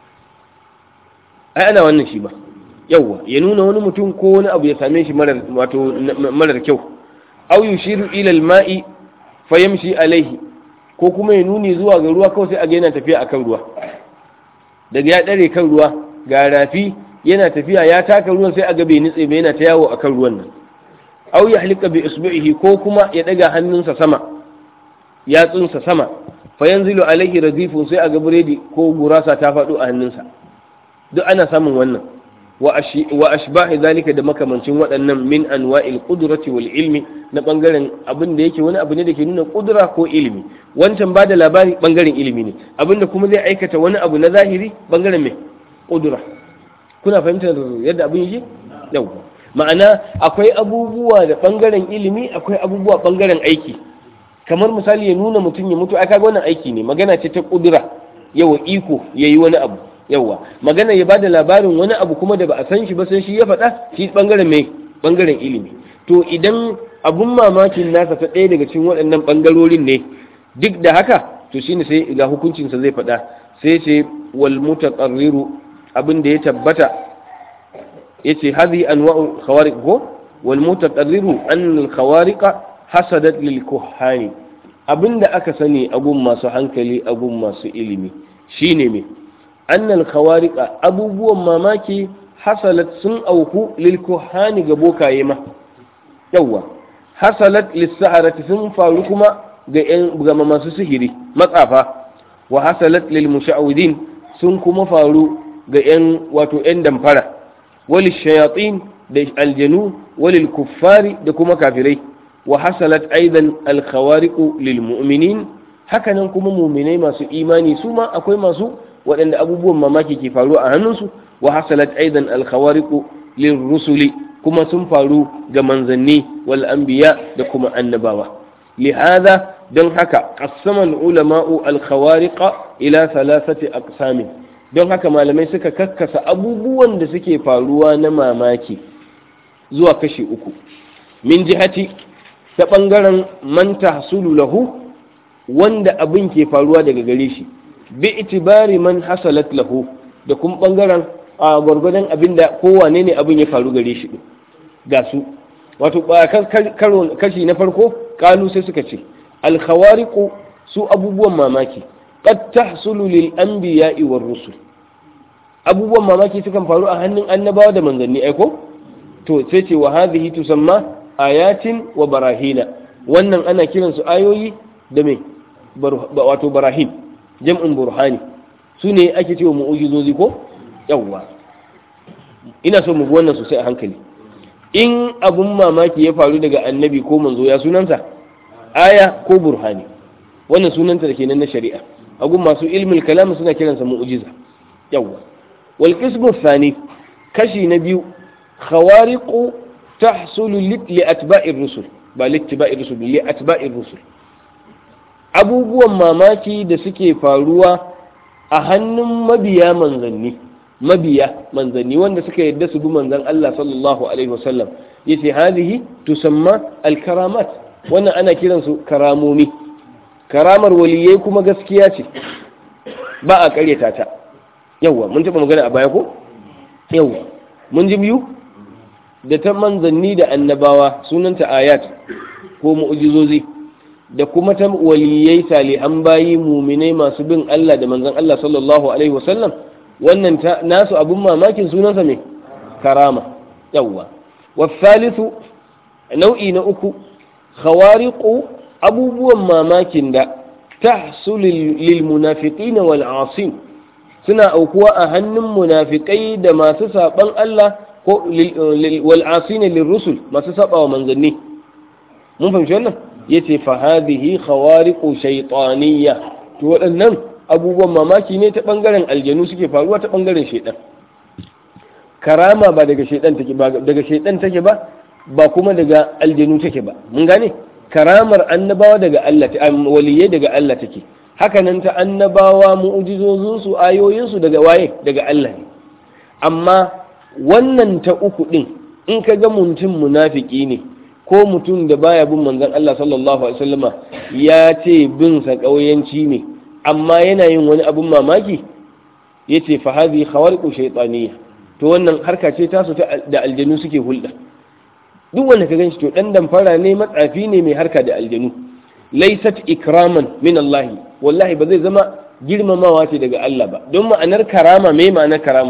ai ana wannan shi ba yawwa ya nuna wani mutum ko wani abu ya same shi marar wato marar kyau aw yushiru ila al-ma'i fa yamshi alaihi ko kuma ya nuni zuwa ga ruwa kawai sai a ga yana tafiya akan ruwa daga ya dare kan ruwa ga rafi yana tafiya ya taka ruwan sai a ga bai nitse ba yana ta yawo akan ruwan nan aw ya halika bi isbihi ko kuma ya daga hannunsa sama yatsunsa sama fa yanzilu alaihi radifun sai a ga buredi ko gurasa ta faɗo a hannunsa duk ana samun wannan wa ashbahi zalika da makamancin waɗannan min anwa'il qudrati wal ilmi na bangaren abin da yake wani abu ne da ke nuna kudura ko ilimi wancan ba da labari bangaren ilimi ne abin da kuma zai aikata wani abu na zahiri bangaren mai kudura kuna fahimtar yadda abin yake yau ma'ana akwai abubuwa da bangaren ilimi akwai abubuwa bangaren aiki kamar misali ya nuna mutum ya mutu aka ga wannan aiki ne magana ce ta kudura yawa iko yayi wani abu yawa magana ya bada labarin wani abu kuma da ba a san shi ba sai shi ya faɗa shi bangaren mai bangaren ilimi to idan abun mamakin nasa ta ɗaya daga cikin waɗannan bangarorin ne duk da haka to shine sai ga hukuncinsa zai faɗa sai ce wal mutaqarriru abin da ya tabbata yace hadhi anwa'u khawariq ko wal mutaqarriru an al khawariq hasadat lil kuhani abinda aka sani abun masu hankali abun masu ilimi shine me annal khawariqa abubuwan mamaki hasalat sun auku lil kuhani ga bokaye ma yawa hasalat lis saharati sun faru kuma ga yan ga masu sihiri matsafa wa hasalat lil musha'widin sun kuma faru ga yan wato yan damfara wal shayatin da aljanu walil kuffari da kuma kafirai wa hasalat aidan al khawariqu lil mu'minin hakanan kuma mu'minai masu imani su ma akwai masu waɗanda abubuwan mamaki ke faru a hannunsu wa hasalat aidan alkhawariqu lirrusuli kuma sun faru ga manzanni wal anbiya da kuma annabawa lihada don haka qassama ulama'u alkhawariqa ila thalathati aqsamin don haka malamai suka kakkasa abubuwan da suke faruwa na mamaki zuwa kashi uku min jihati ta bangaren man tahsulu lahu wanda abin ke faruwa daga gare shi bi itibari man hasalat lahu da kuma bangaren a gwargwadon abin da kowane ne abin ya faru gare shi ga su wato kashi na farko kalu sai suka ce alkhawariqu su abubuwan mamaki qad tahsulu lil anbiya'i war rusul abubuwan mamaki sukan faru a hannun annabawa da manzanni aiko to sai ce wa hadhihi tusamma ayatin wa barahina wannan ana kiransu ayoyi da me wato barahin jam'in burhani su ne ake cewa mu'ujizozi ko yawwa ina so mu bi wannan sosai a hankali in abun mamaki ya faru daga annabi ko manzo ya sunansa aya ko burhani wannan sunanta da kenan na shari'a agun masu ilmul kalam suna kiransa mu'ujiza yawwa wal qismu thani kashi na biyu khawariqu tahsulu li atba'ir rusul ba li atba'ir rusul li atba'ir rusul abubuwan mamaki da suke faruwa a hannun mabiya manzanni mabiya manzanni wanda suka yadda su bi manzan Allah sallallahu alaihi wasallam yace hadihi tusamma alkaramat wannan ana kiransu karamomi karamar waliyai kuma gaskiya ce ba a karyata ta yawwa mun taba magana a baya ko yawwa mun ji biyu da ta manzanni da annabawa sunanta ayat ko mu'jizozi da kuma ta waliyai salihan bayi muminai masu bin Allah da manzon Allah sallallahu alaihi wasallam wannan nasu abun mamakin sunansa ne karama yawwa wasalisu nau'i na uku khawariqu abubuwan mamakin da tahsul lil munafiqina wal asim suna aukuwa a hannun munafikai da masu saban Allah ko wal asina lirrusul masu saba wa manzanni mun fahimci wannan yace fa hadhihi khawariqu shaytaniyya to waɗannan abubuwan mamaki ne ta bangaren aljanu suke faruwa ta bangaren shaytan karama ba daga shaytan take ba daga shaytan take ba ba kuma daga aljanu take ba mun gane karamar annabawa daga Allah ta waliyai daga Allah take haka nan ta annabawa mu'jizozin su ayoyin su daga waye daga Allah ne amma wannan ta uku din in ka ga mutum munafiki ne ko mutum da baya bin manzon Allah sallallahu alaihi wasallama ya ce bin sa kauyanci ne amma yana yin wani abun mamaki yace fa hadhi khawariqu shaytaniyya to wannan harka ce tasu da aljanu suke hulɗa duk wanda ka ganshi to dan damfara ne matsafi ne mai harka da aljanu laysat ikraman min Allah wallahi ba zai zama girmamawa ce daga Allah ba don ma'anar karama me ma'anar karama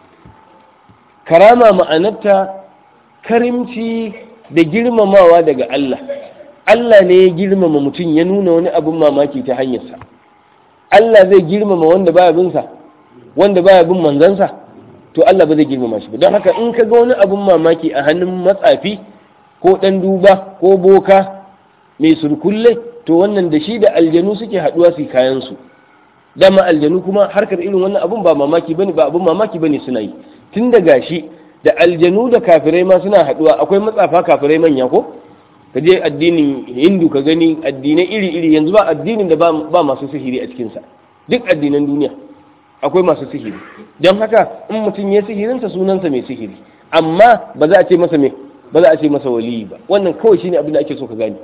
karama ma'anarta karimci da girmamawa daga Allah Allah ne ya girmama mutum ya nuna wani abin mamaki ta hanyarsa Allah zai girmama wanda baya bin sa wanda baya bin manzansa to Allah ba zai girmama shi ba don haka in ka ga wani abun mamaki a hannun matsafi ko dan duba ko boka mai surkulle to wannan da shi da aljanu suke haduwa su kayan su dama aljanu kuma harkar irin wannan abun ba mamaki bane ba abun mamaki bane suna yi tun da gashi da aljanu da kafirai ma suna haduwa akwai matsafa kafirai manya ko ka je addinin hindu ka gani addinai iri iri yanzu ba addinin da ba masu sihiri a cikinsa duk addinan duniya akwai masu sihiri don haka in mutum ya sihirinsa sunansa mai sihiri amma ba za a ce masa mai ba za a ce masa waliyi ba wannan kawai shine abin da ake so ka gane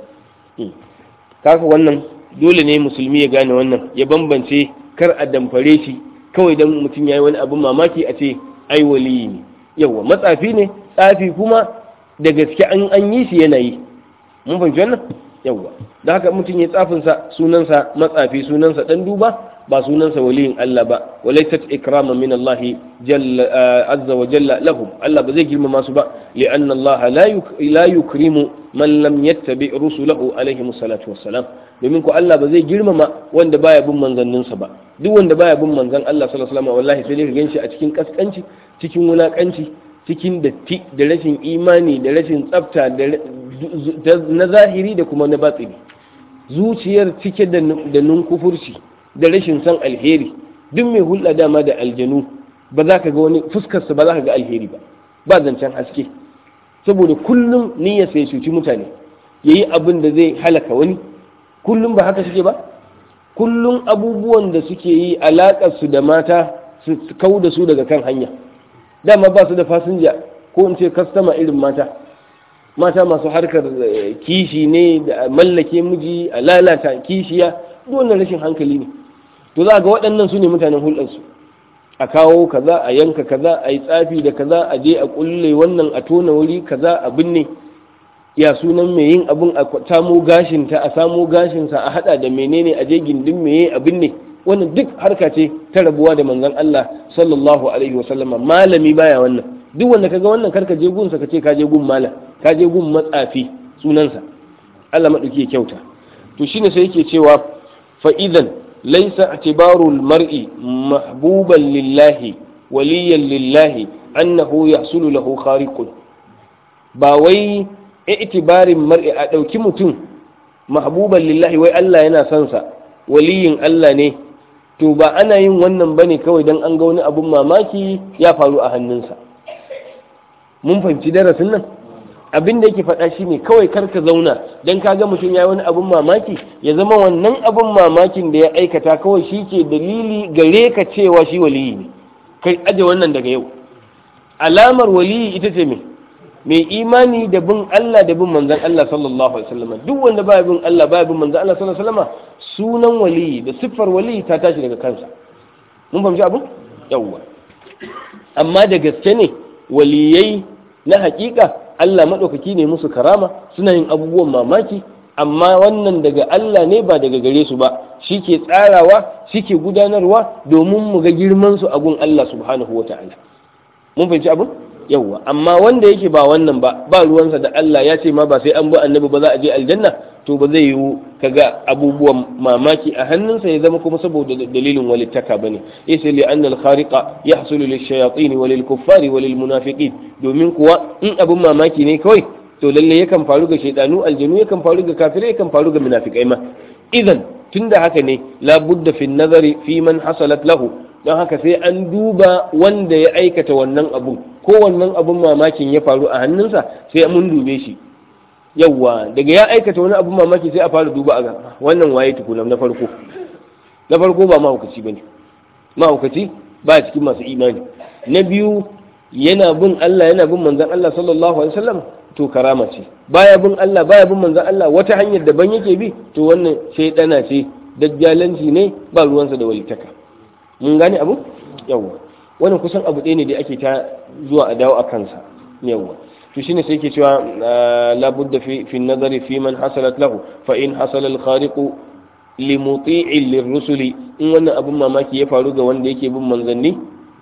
kaka wannan dole ne musulmi ya gane wannan ya bambance kar a damfare shi kawai dan mutum ya yi wani abin mamaki a ce ai waliyi ne yawa matsafi ne tsafi kuma da gaske an an yi shi yana yi mun fahimci wannan yawa da haka mutum ya tsafinsa sunansa matsafi sunansa dan duba ba sunansa waliyin Allah ba walaysat ikraman min Allah jalla azza wa jalla lahum Allah ba zai girmama su ba li'anna Allah la yukrimu man lam yattabi rusulahu alaihi salatu wassalam domin ko Allah ba zai girmama wanda baya bin manzanninsa ba duk wanda baya bin manzan Allah sallallahu alaihi wasallam wallahi sai dai ka ganshi a cikin kaskanci cikin wulakanci cikin datti da rashin imani da rashin tsafta na zahiri da kuma na batsini zuciyar cike da nunkufurci da rashin san alheri duk mai hulɗa dama da aljanu ba za ka ga wani fuskarsa ba za ka ga alheri ba ba zancen haske saboda kullum niyyar sai cuci mutane ya yi abin da zai halaka wani kullum ba haka suke ba kullum abubuwan da suke yi alaƙarsu da mata su kau da su daga kan hanya dama ba su da fasinja ko in ce kastama irin mata mata masu harkar kishi ne da mallake miji a lalata kishiya wannan rashin hankali ne to za ga waɗannan su ne mutanen hulɗarsu a kawo kaza a yanka kaza a yi tsafi da kaza a je a kulle wannan a tona wuri kaza a binne ya sunan mai yin abin a samo gashinta a samo gashinsa a hada da menene a je gindin meye a binne wannan duk harka ce ta rabuwa da manzon Allah sallallahu alaihi wasallama malami baya wannan duk wanda kaga wannan karka je gunsa ka ce ka je gun malam ka je gun matsafi sunansa Allah madauki ya kyauta to shine sai yake cewa fa idan laysa i'tibaru al-mar'i mahbuban lillahi waliyan lillahi annahu yahsulu lahu khariqun ba wai i'tibarin mar'i a dauki mutum mahbuban lillahi wai Allah yana son sa waliyin Allah ne to ba ana yin wannan bane kawai dan an ga wani abun mamaki ya faru a hannunsa mun fahimci darasin nan abin da yake faɗa shi ne kawai karka zauna don ka ga mutum ya wani abin mamaki ya zama wannan abin mamakin da ya aikata kawai shi ke dalili gare ka cewa shi waliyi ne kai aje wannan daga yau alamar waliyi ita ce me mai imani da bin Allah da bin manzan Allah sallallahu alaihi wasallam duk wanda baya bin Allah baya bin manzan Allah sallallahu alaihi wasallam sunan waliyi da siffar waliyi ta tashi daga kansa mun fahimci abin yawwa amma da gaske ne waliyai na hakika Allah maɗaukaki ne musu karama suna yin abubuwan mamaki amma wannan daga Allah ne ba daga gare su ba shi ke tsarawa shi ke gudanarwa domin mu ga girman su a gun Allah subhanahu wa ta'ala mun fahimci abin yawwa amma wanda yake ba wannan ba ba ruwansa da Allah ya ce ma ba sai an bi annabi ba za a je aljanna to ba zai yiwu kaga abubuwan mamaki a hannunsa ya zama kuma saboda dalilin walittaka bane yace li anna al khariqa yahsulu lil shayatin wa lil kuffari wa lil munafiqin domin kuwa in abun mamaki ne kawai to lalle yakan faru ga shaydanu aljanu yakan faru ga kafirai yakan faru ga munafikai ma idan tunda haka ne la budda fi nazari fi man hasalat lahu don haka sai an duba wanda ya aikata wannan abun ko wannan abun mamakin ya faru a hannunsa sai mun dube shi yawwa daga ya aikata wani abun mamaki sai a fara duba a ga wannan waye tukuna na farko na farko ba mahaukaci bane mahaukaci ba cikin masu imani na biyu yana bin Allah yana bin manzon Allah sallallahu alaihi wasallam to karama ce baya bin Allah baya bin manzon Allah wata hanyar daban yake bi to wannan shaydana ce dajjalanci ne ba ruwansa da walitaka mun gane abu yawwa wannan kusan abu ɗaya ne da ake ta zuwa a dawo a kansa yawwa to shine sai ke cewa la budda fi fi nazari fi man hasalat lahu fa in hasala al khariq li muti'in lirrusuli in wannan abun mamaki ya faru ga wanda yake bin manzanni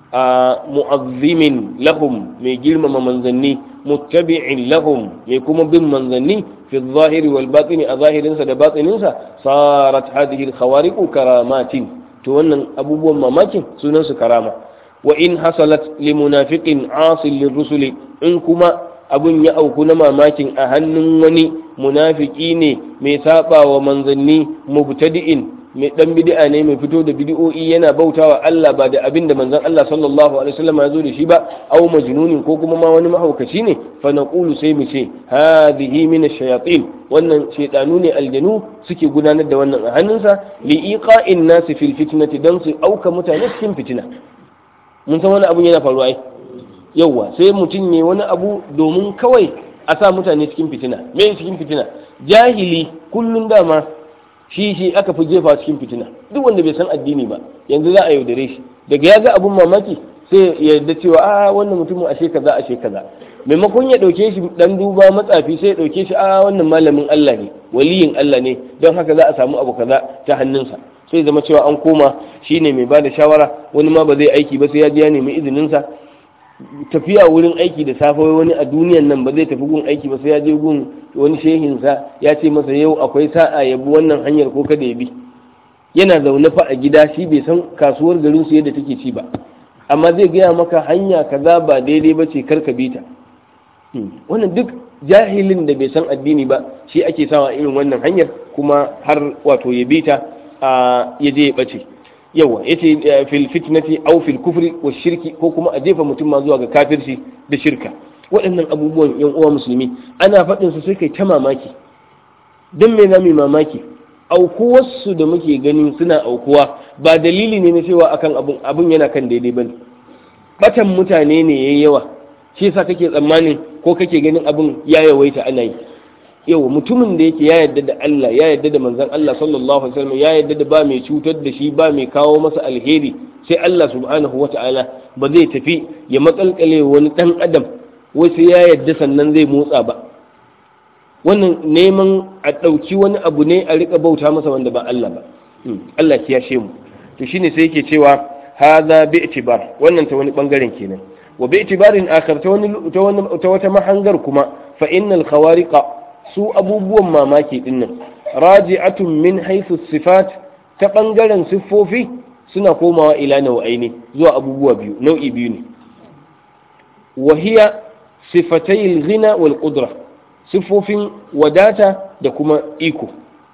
a mu'azzimin lahum mai girmama manzanni muttabi'in lahum mai kuma bin manzanni fi zahiri wal batini a zahirinsa da batininsa sarat hadhihi al khawariq karamatin to wannan abubuwan mamakin sunan su karama wa in hasalat li munafiqin asil lirrusuli in kuma abun ya auku na mamakin a hannun wani munafiki ne mai saba wa manzanni mubtadi'in mai dan bid'a ne mai fito da bid'o'i yana bautawa Allah ba da abin da manzon Allah sallallahu alaihi wasallam ya zo da shi ba aw majnunin ko kuma ma wani mahaukaci ne fa naqulu sai mu ce hadhihi min ash-shayatin wannan shaytanu ne aljanu suke gudanar da wannan a hannunsa li iqa'in nas fil fitnati dan su auka mutane cikin fitina mun san wani abun yana faruwa ai yauwa sai mutum ne wani abu domin kawai a sa mutane cikin fitina me cikin fitina jahili kullum dama shi shi aka fi jefa cikin fitina duk wanda bai san addini ba yanzu za a yaudare shi daga ya ga abun mamaki sai ya yarda cewa a wannan mutumin ashe kaza ashe kaza maimakon ya dauke shi dan duba matsafi sai ya dauke shi a wannan malamin Allah ne waliyin Allah ne don haka za a samu abu kaza ta hannunsa sai zama cewa an koma shine mai bada shawara wani ma ba zai aiki ba sai ya je ya nemi izinin sa tafiya wurin aiki da safe wani a duniyan nan ba zai tafi gun aiki ba sai ya je gun wani shehinsa ya ce masa yau akwai sa'a ya bi wannan hanyar ko kada ya bi yana zaune fa a gida shi bai san kasuwar garin su yadda take ci ba amma zai gaya maka hanya kaza ba daidai ba ce kar ka bi ta wannan duk jahilin da bai san addini ba shi ake sawa irin wannan hanyar kuma har wato ya bi ta ya je ya bace yawa yace fil fitnati aw fil kufri wa shirki ko kuma a jefa mutum ma zuwa ga kafirci da shirka waɗannan abubuwan yan uwa musulmi ana faɗin su sai kai ta mamaki dan me zamu mamaki aukuwarsu da muke gani suna aukuwa ba dalili ne na cewa akan abun abun yana kan daidai bane batan mutane ne yayi yawa shi yasa kake tsammanin ko kake ganin abun ya yawaita ana yi yau mutumin da yake ya yarda da Allah ya yarda da manzon Allah sallallahu alaihi wasallam ya yarda da ba mai cutar da shi ba mai kawo masa alheri sai Allah subhanahu wata'ala ba zai tafi ya makalkale wani dan adam wai sai ya yarda sannan zai motsa ba wannan neman a ɗauki wani abu ne a rika bauta masa wanda ba Allah ba Allah ya yashe mu to shine sai yake cewa hadha bi itibar wannan ta wani bangaren kenan wa bi itibarin akhar ta wani ta wata mahangar kuma fa innal khawariqa su abubuwan mamaki dinnan raji'atun min haythu sifat ta bangaren siffofi suna komawa ila nau'aini zuwa abubuwa biyu nau'i biyu ne wa hiya sifatay al-ghina wal qudra siffofin wadata da kuma iko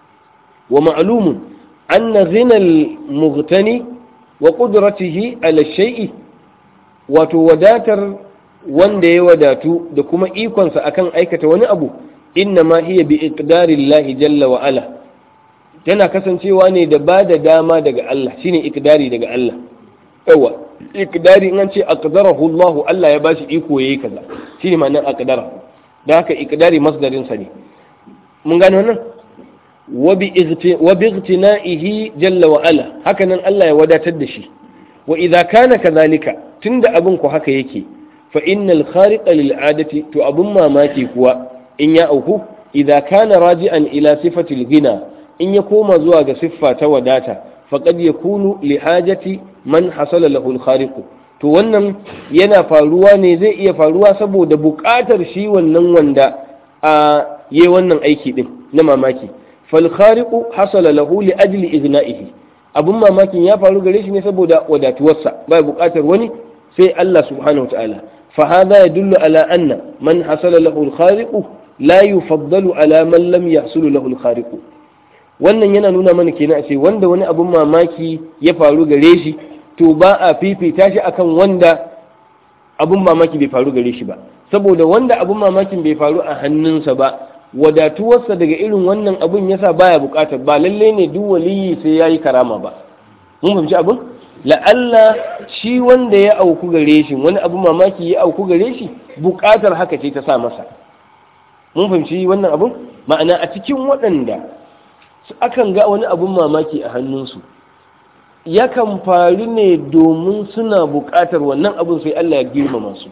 wa ma'lumun anna ghina al-mughtani wa qudratihi ala shay'i wato wadatar wanda ya wadatu da kuma ikonsa akan aikata wani abu innama hiya bi iqdarillahi jalla wa ala tana kasancewa ne da ba da dama daga Allah shine iqdari daga Allah yawa iqdari in an ce aqdarahu Allah Allah ya bashi iko yayi kaza shine ma'anar aqdara da haka iqdari masdarin sa ne mun gane wannan wa bi ightina'ihi jalla wa ala haka nan Allah ya wadatar da shi wa idza kana kadhalika tunda abin ku haka yake fa innal khariqa lil adati to abun mamaki kuwa in ya auku idza kana raji'an ila sifatil gina in ya koma zuwa ga siffa ta wadata faqad yakunu li hajati man hasala lahu al to wannan yana faruwa ne zai iya faruwa saboda buƙatar shi wannan wanda a yi wannan aiki din na mamaki fal khariqu hasala lahu li ajli igna'ihi abun mamakin ya faru gare shi ne saboda wadatuwarsa ba buƙatar wani sai Allah subhanahu wa ta'ala fa hadha yadullu ala anna man hasala lahu al la yufaddalu ala man lam yahsulu lahu al wannan yana nuna mana kenan a ce wanda wani abun mamaki ya faru gare shi to ba a fifita shi akan wanda abun mamaki bai faru gare shi ba saboda wanda abun mamakin bai faru a hannunsa ba wadatuwarsa daga irin wannan abun yasa baya bukatar ba lalle ne duk waliyi sai yayi karama ba mun fahimci abun la'alla shi wanda ya auku gare shi wani abun mamaki ya auku gare shi bukatar haka ce ta sa masa mun fahimci wannan abun ma'ana a cikin waɗanda akan ga wani abun mamaki a hannunsu yakan faru ne domin suna buƙatar wannan abun sai Allah ya girmama su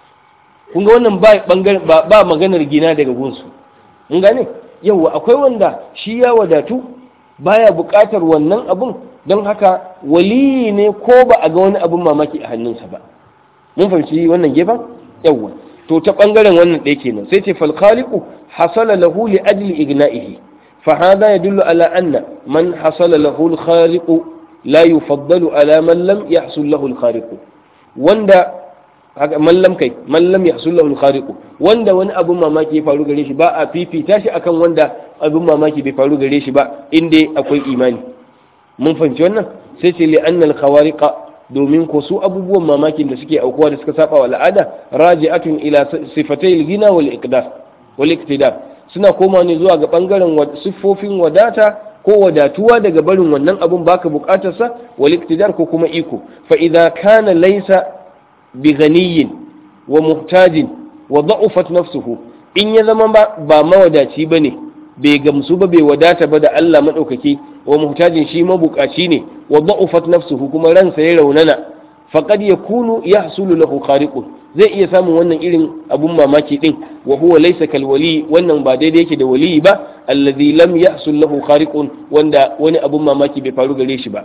kun ga wannan ba ba maganar gina daga gunsu mun gane yawa akwai wanda shi ya wadatu baya buƙatar wannan abun don haka waliyi ne ko ba a ga wani abun mamaki a hannunsa ba mun fahimci wannan gefen yawa to ta bangaren wannan ɗaya kenan sai ce fal khaliqu hasala lahu li ajli igna'ihi fa hadha yadullu ala anna man hasala lahu al khaliqu la yufaddalu ala man lam yahsul lahu al khaliqu wanda haka mallam kai mallam ya sullahu khariqu wanda wani abun mamaki ya faru gare shi ba a fifita shi akan wanda abun mamaki bai faru gare shi ba inda akwai imani mun fahimci wannan sai ce li annal khawariqa domin ko su abubuwan mamakin da suke aukuwa da suka saba wa al'ada raji'atun ila sifatai al-ghina wal iqdar wal iqtidar suna koma ne zuwa ga bangaren siffofin wadata ko wadatuwa daga barin wannan abun baka bukatarsa wal iqtidar ko kuma iko fa idza kana laysa bi ghaniyin wa muhtajin wa da'ufat nafsuhu in ya zama ba mawadaci bane bai gamsu ba bai wadata ba da Allah madaukaki wa muhtajin shi mabukaci ne wa da'ufat nafsuhu kuma ransa ya raunana faqad yakunu yahsulu lahu khariqun zai iya samun wannan irin abun mamaki din wa huwa laysa kal wali wannan ba daidai yake da wali ba alladhi lam yahsul lahu khariqun wanda wani abun mamaki bai faru gare shi ba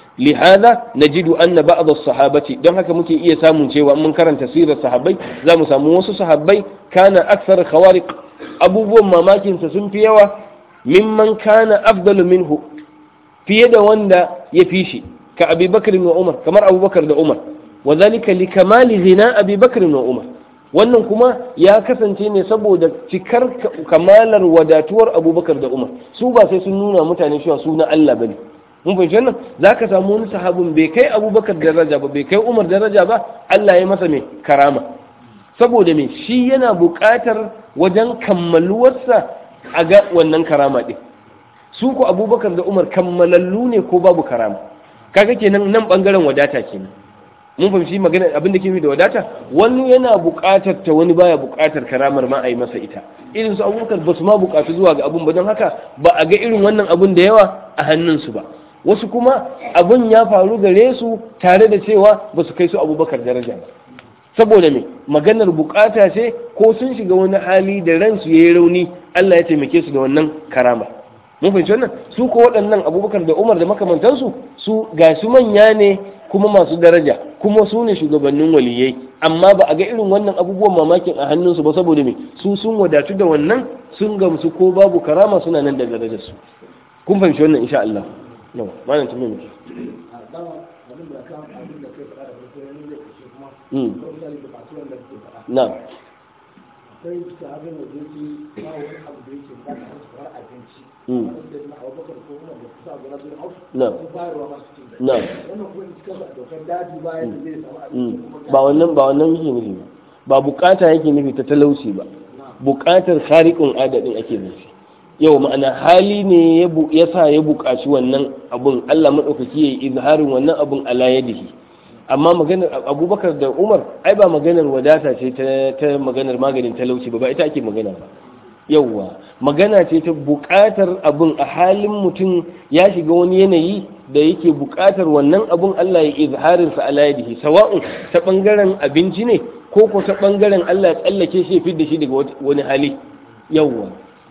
lihada najidu anna ba'd as-sahabati don haka muke iya samun cewa mun karanta sirar sahabbai za mu samu wasu sahabbai kana akthar khawariq abubuwan mamakin sa sun fi yawa mimman kana afdalu minhu fiye da wanda ya fi shi ka Abi Bakr wa Umar kamar Abu Bakar da Umar wa zalika li kamali ghina Abi Bakr wa Umar wannan kuma ya kasance ne saboda cikar kamalar wadatuwar Abubakar da Umar su ba sai sun nuna mutane cewa su na Allah bane mun fahimci wannan za ka samu wani sahabin bai kai abubakar daraja ba bai kai umar daraja ba allah ya masa mai karama saboda mai shi yana buƙatar wajen kammaluwarsa a ga wannan karama ɗin su ku abubakar da umar kammalallu ne ko babu karama kaga kenan nan ɓangaren wadata kenan mun fahimci magana abin da ke da wadata wani yana buƙatar ta wani baya buƙatar karamar ma a yi masa ita irin su abubakar ba su ma buƙatu zuwa ga abun ba don haka ba a ga irin wannan abun da yawa a hannunsu ba wasu kuma abin ya faru gare su tare da cewa ba su kai su abubakar daraja ba saboda me maganar bukata ce ko sun shiga wani hali da ransu ya yi rauni Allah ya taimake su da wannan karama mun fahimci wannan su ko waɗannan abubakar da umar da makamantansu su ga su manya ne kuma masu daraja kuma su ne shugabannin waliyai amma ba a ga irin wannan abubuwan mamakin a hannunsu ba saboda me su sun wadatu da wannan sun gamsu ko babu karama suna nan da darajarsu kun fahimci wannan insha Allah no malam tumi mu na sai ta abin da yake ba wani abu da yake ba ta kamar abinci wanda na abubakar ko kuma da kusa ga rabin auf na ko bayarwa masu cin na wannan kuma cikin sa dokar daji bayan da zai samu abinci kuma ba wannan ba wannan yake nufi ba ba bukata yake nufi ta talauci ba bukatar khariqun adadin ake nufi yau ma'ana hali ne ya sa ya buƙaci wannan abun Allah maɗaukaki ya yi izharin wannan abun ala yadihi amma maganar abubakar da umar ai ba maganar wadata ce ta maganar maganin talauci ba ba ita ake magana ba yauwa magana ce ta buƙatar abun a halin mutum ya shiga wani yanayi da yake buƙatar wannan abun Allah ya izharin sa ala yadihi sawa'un ta bangaren abinci ne ko ko ta bangaren Allah ya tsallake shi ya fidda shi daga wani hali yauwa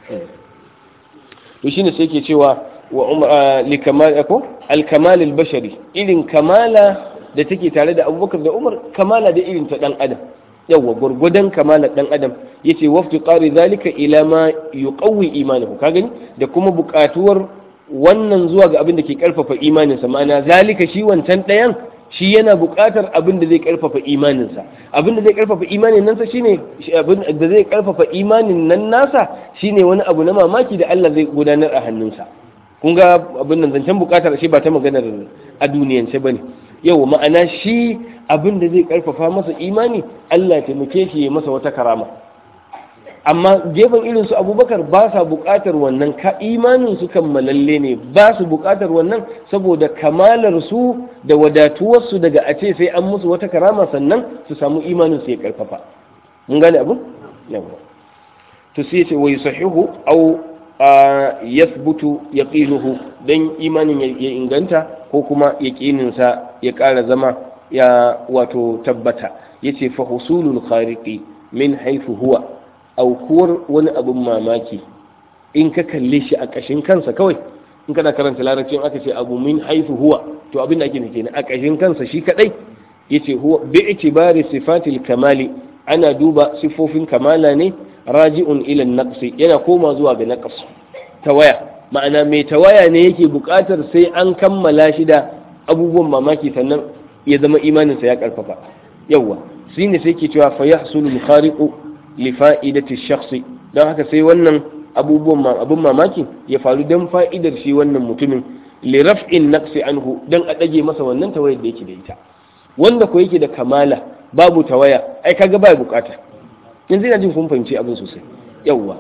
to shine sai ke cewa wa umar li kamal ko al kamal al bashari irin kamala da take tare da abubakar da umar kamala da irin ta dan adam yawa gurgudan kamala dan adam yace waftu qari zalika ila ma yuqawwi imanahu ka gani da kuma buƙatuwar wannan zuwa ga abin da ke karfafa imaninsa ma'ana zalika shi wancan ɗayan shi yana buƙatar abin da zai karfafa imaninsa abin da zai karfafa imanin nan shine abin da zai karfafa imanin nan nasa shine wani abu na mamaki da Allah zai gudanar a hannunsa kun ga abin nan zancen buƙatar shi ba ta maganar a duniyance bane yau ma'ana shi abin da zai karfafa masa imani Allah ya taimake shi ya masa wata karama amma gefen irin su abubakar ba sa buƙatar wannan ka imanin su kammalalle ne ba su buƙatar wannan saboda kamalar su da wadatuwar su daga a ce sai an musu wata karama sannan su samu imanin su ya karfafa mun gane abu yawa to sai ce wai sahihu aw yathbutu yaqinuhu dan imanin ya inganta ko kuma yaqinin sa ya ƙara zama ya wato tabbata yace fa husulul khariqi min haythu huwa aukuwar wani abin mamaki in ka kalle shi a ƙashin kansa kawai in kana karanta larabci aka ce abu min haifu huwa to abin da ake nufi ne a ƙashin kansa shi kadai yace huwa bi itibari sifatil kamali ana duba sifofin kamala ne raji'un ila naqsi yana koma zuwa ga naqs tawaya ma'ana mai tawaya ne yake buƙatar sai an kammala shi da abubuwan mamaki sannan ya zama imaninsa ya karfafa yawa shi ne sai ke cewa fa yahsulu al-khariqu li fa'idati shakhsi dan haka sai wannan abubuwan abun mamaki ya faru dan fa'idar shi wannan mutumin li raf'in naqsi anhu dan a dage masa wannan tawayar da yake da ita wanda ko yake da kamala babu tawaya ai kaga bai bukata yanzu ina jin kun fahimci abin sosai yawa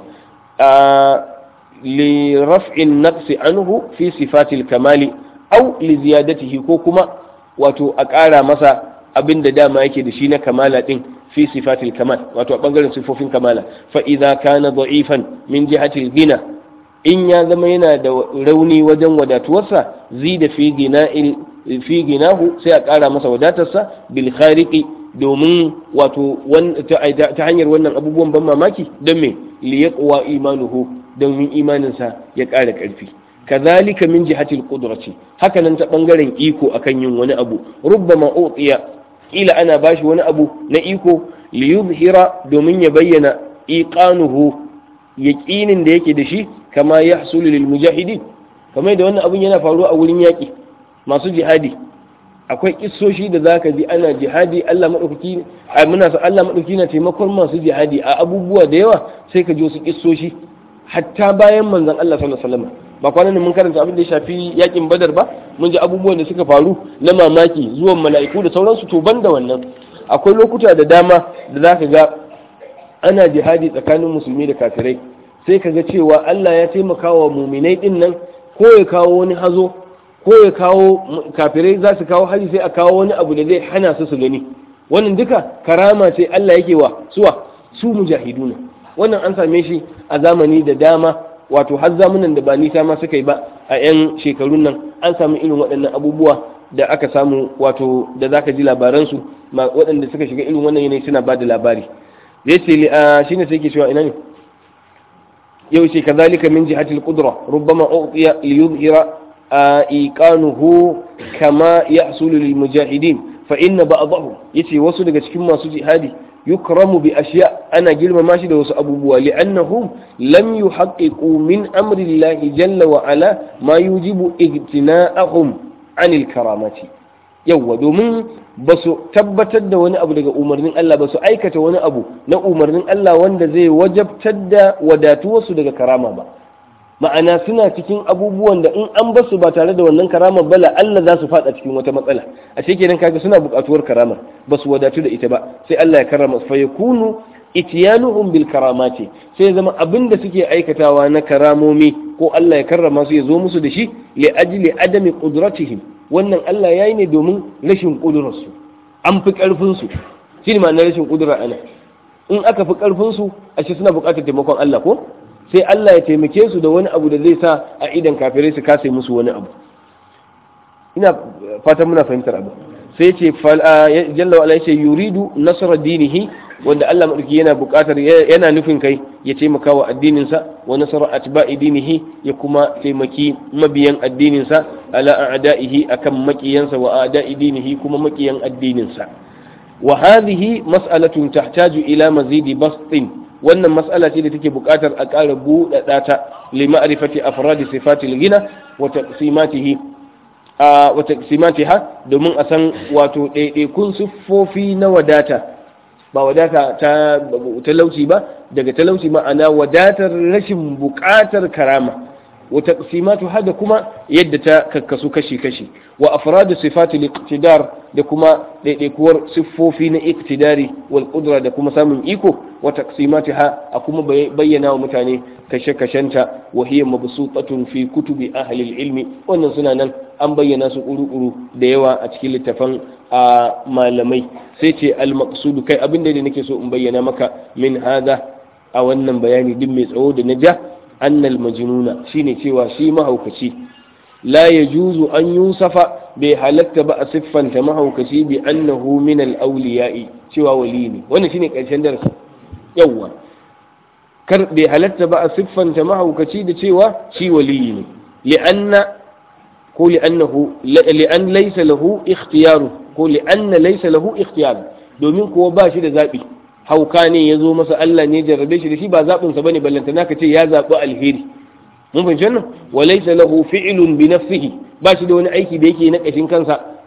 li raf'in naqsi anhu fi sifatil kamali aw li ziyadatihi ko kuma wato a ƙara masa abin da dama yake da shi na kamala din fi sifatil kamal wato a bangaren sifofin kamala fa idza kana da'ifan min jihatil gina in ya zama yana da rauni wajen wadatuwarsa zida fi gina'il fi ginahu sai a ƙara masa wadatarsa bil khariqi domin wato ta hanyar wannan abubuwan ban mamaki don me li yaqwa imanuhu don imaninsa ya ƙara ƙarfi kazalika min jihatil qudrati haka nan ta bangaren iko akan yin wani abu rubbama utiya kila ana bashi wani abu na iko li yuzhira domin ya bayyana iqanuhu yaqinin da yake da shi kama yahsulu lil mujahidin kamar da wannan abun yana faruwa a wurin yaƙi masu jihadi akwai kissoshi da zaka ji ana jihadi Allah madaukaki a muna sa Allah madaukaki na taimakon masu jihadi a abubuwa da yawa sai ka ji wasu kissoshi hatta bayan manzon Allah sallallahu alaihi wasallam ba kwanan mun karanta abin da ya shafi yakin badar ba mun ji abubuwan da suka faru na mamaki zuwan mala'iku da sauransu to banda wannan akwai lokuta da dama da zaka ga ana jihadi tsakanin musulmi da kafirai sai ka ga cewa Allah ya taimaka wa muminai din nan ko ya kawo wani hazo ko ya kawo kafirai za su kawo hari sai a kawo wani abu da zai hana su su gani wannan duka karama ce Allah yake wa suwa su mujahiduna wannan an same shi a zamani da dama wato har zamunan da ba nisa ma suka yi ba a 'yan shekarun nan an samu irin waɗannan abubuwa da aka samu wato da zaka ji labaransu waɗanda suka shiga irin wannan yanayi suna ba da labari zai ce shine sai ke cewa ina ne yau ce kazalika min jihatil qudra rubbama uqiya li yuzhira iqanuhu kama yahsulu lil mujahidin fa inna ba'dahu yace wasu daga cikin masu jihadi yukramu bi ashiya ana girmama shi da wasu abubuwa li'annahum lam yuhaqqiqu min amri Allah jalla wa ala ma yujibu ijtina'ahum anil karamati yawwa domin ba su tabbatar da wani abu daga umarnin Allah ba su aikata wani abu na umarnin Allah wanda zai wajabtar da wadatuwarsu daga karama ba ma'ana suna cikin abubuwan da in an basu ba tare da wannan karamar bala Allah za su fada cikin wata matsala a kenan kaga suna buƙatuwar karamar ba su wadatu da ita ba sai Allah ya karama fa yakunu itiyanuhum bil karamati sai zama abin da suke aikatawa na karamomi ko Allah ya karrama su ya zo musu da shi li ajli adami qudratihim wannan Allah yayi ne domin rashin kudurarsu an fi karfin su shi ne ma'anar rashin kudura ana in aka fi karfin su ashe suna buƙatar taimakon Allah ko sai Allah ya taimake su da wani abu da zai sa a idan kafirai su kasa musu wani abu ina fatan muna fahimtar abu sai ce jalla wa ce yuridu nasra dinihi wanda Allah madauki yana buƙatar yana nufin kai ya taimaka wa addinin sa wa nasra atba'i dinihi ya kuma taimaki mabiyan addinin sa ala a'da'ihi akan makiyansa wa a'da'i dinihi kuma makiyan addinin sa wa hadhihi mas'alatun tahtaju ila mazidi bastin wannan mas'ala ce da take buƙatar a ƙara buɗaɗa ta li ma'rifati afradi sifatil gina wa taqsimatihi wa taqsimatiha domin a san wato ɗaiɗaikun siffofi na wadata ba wadata ta talauci ba daga talauci ma'ana wadatar rashin buƙatar karama wa taqsimatuha da kuma yadda ta kakkasu kashi kashi wa afradu sifatil iqtidar da kuma ɗaiɗaikuwar siffofi na iktidari wal qudra da kuma samun iko wa taqsimatiha a kuma bayyana wa mutane kashe-kashenta wa hiya mabsutatun fi kutubi ahli ilmi wannan suna nan an bayyana su kuru-kuru da yawa a cikin littafan a malamai sai ce al maqsud kai abin da nake so in bayyana maka min hada a wannan bayani din mai tsawo da na ja annal majnuna shine cewa shi mahaukaci la yajuzu an yusafa bai halatta ba a siffanta mahaukaci bi annahu min al-awliya'i cewa wali ne wannan shine karshen darasi yawa kar bai halatta ba a siffanta mahaukaci da cewa shi wali ne li'anna ko li'annahu li'an laysa lahu ikhtiyaru ko li'anna laysa lahu ikhtiyar domin kuwa ba shi da zabi hauka ne ya zo masa Allah ne jarrabe shi da shi ba zaɓin sa bane ballanta naka ce ya zaɓi alheri mun fahimci wannan wa laysa lahu fi'lun bi nafsihi ba shi da wani aiki da yake na kashin kansa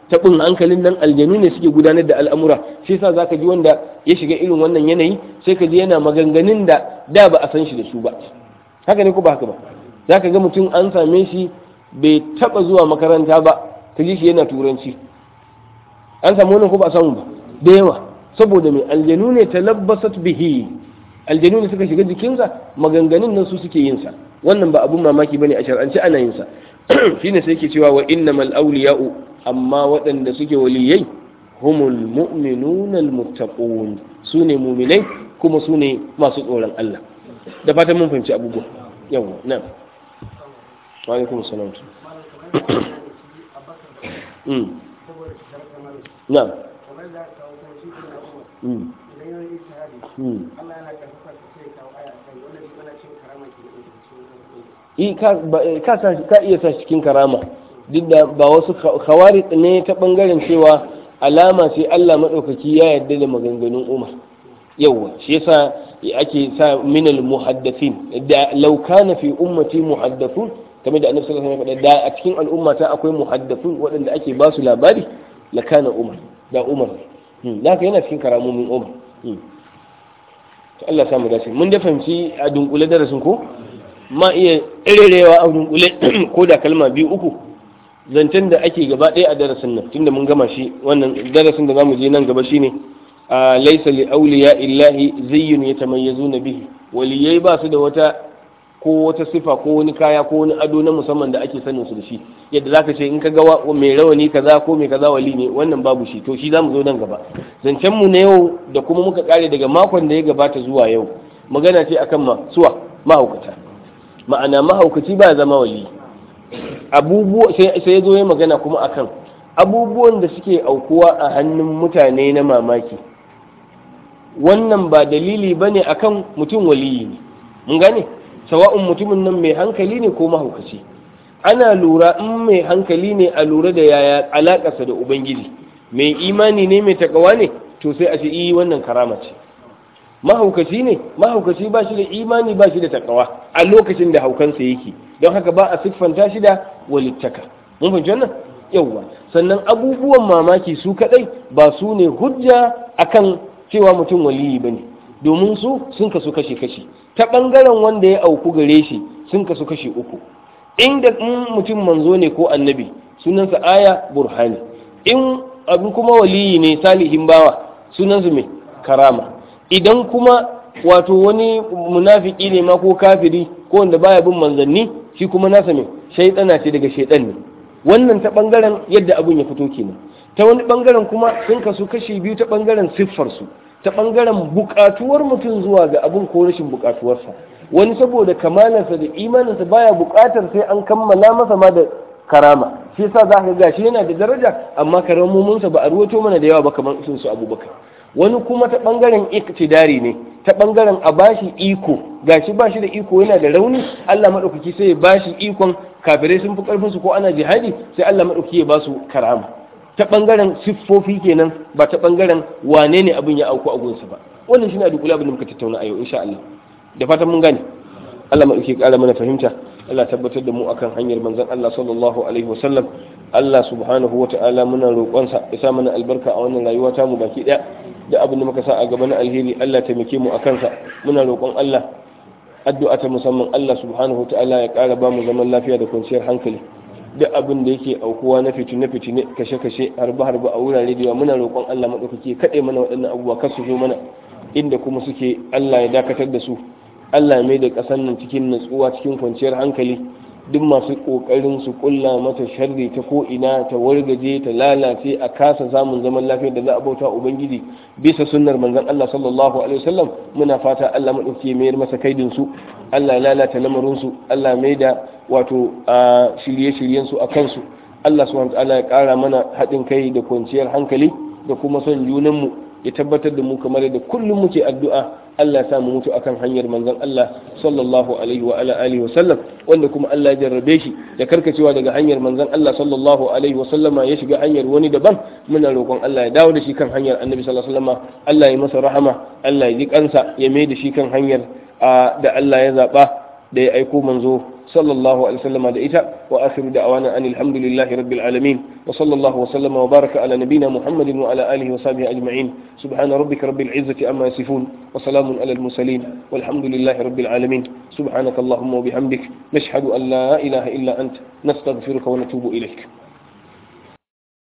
taɓin hankalin nan aljanu ne suke gudanar da al'amura shi yasa zaka ji wanda ya shiga irin wannan yanayi sai ka ji yana maganganun da da ba a san shi da su ba haka ne ko ba haka ba zaka ga mutum an same shi bai taɓa zuwa makaranta ba ka ji shi yana turanci an samu wannan ko ba a samu ba da yawa saboda mai aljanu ne talabbasat bihi aljanu ne suka shiga jikinsa maganganun nan su suke yin sa wannan ba abun mamaki bane a shar'ance ana yin sa shine sai yake cewa wa innamal awliya'u amma waɗanda suke waliyai humul mu'minuna almuttaqun sune mu'minai kuma sune masu tsoron Allah da fatan mun fahimci abubuwa yawa na wa alaikum assalam mm na'am mm mm ka iya sa cikin karama duk da ba wasu khawarit ne ta bangaren cewa alama ce Allah maɗaukaki ya yarda da maganganun Umar yawa shi yasa ake sa minal muhaddathin da law kana fi ummati muhaddathun kamar da annabi sallallahu alaihi wasallam da a cikin al'ummata akwai muhaddathun waɗanda ake ba su labari la kana Umar da Umar da yana cikin karamomin Umar to Allah samu dace mun da fahimci a dunkule darasin ko ma iya irerewa a dunkule ko da kalma biyu uku zancen da ake gaba ɗaya a darasin nan tunda mun gama shi wannan darasin da zamu je nan gaba shine a laysa li awliya illahi zayyun yatamayyazuna bihi waliyai ba su da wata ko wata sifa ko wani kaya ko wani ado na musamman da ake sanin su da shi yadda zaka ce in ka ga mai rawani kaza ko mai kaza wali ne wannan babu shi to shi zamu zo nan gaba zancen mu na yau da kuma muka kare daga makon da ya gabata zuwa yau magana ce akan ma suwa mahaukata ma'ana mahaukaci ba zama wali abubuwa sai ya zo ya magana kuma akan abubuwan da suke aukuwa a hannun mutane na mamaki wannan ba dalili bane akan mutum waliyi ne mun gane sawa'un mutumin nan mai hankali ne ko mahaukaci ana lura in mai hankali ne a lura da yaya alakarsa da ubangiji mai imani ne mai takawa ne to sai a ce yi wannan karama ce mahaukaci ne mahaukaci ba shi da imani ba shi da takawa a lokacin da haukansa yake don haka ba a siffanta shi da walittaka mun fahimci wannan yawwa sannan abubuwan mamaki su kadai ba su ne hujja akan cewa mutum waliyi bane domin su sun kasu kashe kashe ta bangaren wanda ya auku gare shi sun kasu kashe uku inda in mutum manzo ne ko annabi sunansa aya burhani in abin kuma waliyi ne salihin bawa sunansa mai karama idan kuma wato wani munafiki ne ma ko kafiri ko wanda baya bin manzanni shi kuma nasa mai shaidana ce daga shaidan ne wannan ta bangaren yadda abun ya fito kenan ta wani bangaren kuma sun kasu kashi biyu ta bangaren siffar su ta bangaren bukatuwar mutum zuwa ga abun ko rashin bukatuwarsa wani saboda kamalarsa da imaninsa baya bukatar sai an kammala masa ma da karama shi yasa za ka ga shi yana da daraja amma karamominsa ba a ruwato mana da yawa ba kamar sun su abubakar wani kuma ta bangaren iktidari ne ta bangaren a bashi iko gashi bashi da iko yana da rauni Allah madaukaki sai ya bashi ikon kafirai sun fi karfin su ko ana jihadi sai Allah madaukaki ya basu karama ta bangaren siffofi kenan ba ta bangaren wane ne abin ya auku a gunsa ba wannan shine a duk abin da muka tattauna a yau insha Allah da fatan mun gane Allah madaukaki kara mana fahimta Allah tabbatar da mu akan hanyar manzon Allah sallallahu alaihi wasallam Allah subhanahu wa ta'ala muna roƙonsa ya sa mana albarka a wannan rayuwa ta mu baki ɗaya da abin da muka sa a gaba na alheri Allah taimake mu a kansa muna roƙon Allah addu'a ta musamman Allah subhanahu wa ta'ala ya ƙara ba mu zaman lafiya da kwanciyar hankali duk abin da yake aukuwa na fitine fitine kashe kashe harba harba a wurare da yawa muna roƙon Allah madaukake kaɗai mana waɗannan abubuwa kar su zo mana inda kuma suke Allah ya dakatar da su Allah mai da ƙasar nan cikin natsuwa cikin kwanciyar hankali duk masu ƙoƙarin su ƙulla mata sharri ta ko ina ta wargaje ta lalace a kasa samun zaman lafiya da za a bauta ubangiji bisa sunnar manzon Allah sallallahu alaihi wasallam muna fata Allah madauki mayar masa kaidin su Allah ya lalata lamarin su Allah mai da wato a shirye-shiryen su a kansu Allah subhanahu wa ta'ala ya ƙara mana haɗin kai da kwanciyar hankali da kuma son junan mu ya tabbatar da mu kamar da kullum muke addu'a Allah ya samu mutu akan hanyar manzon Allah sallallahu alaihi wa ala alihi wa sallam wanda kuma Allah ya jarrabe shi da karkacewa daga hanyar manzon Allah sallallahu alaihi wa sallama ya shiga hanyar wani daban muna roƙon Allah ya dawo da shi kan hanyar Annabi sallallahu alaihi wa sallama Allah ya masa rahama Allah ya ji kansa ya mai da shi kan hanyar da Allah ya zaba da ya aiko manzo sallallahu alaihi wasallam da ita wa akhiru da'wana anil hamdulillahi rabbil alamin wa sallallahu wa sallama wa baraka ala nabiyyina muhammadin wa ala alihi wa sahbihi ajma'in subhana rabbika rabbil izzati amma yasifun wa salamun alal mursalin walhamdulillahi rabbil alamin subhanaka allahumma wa bihamdik nashhadu an la ilaha illa anta nastaghfiruka wa natubu ilayk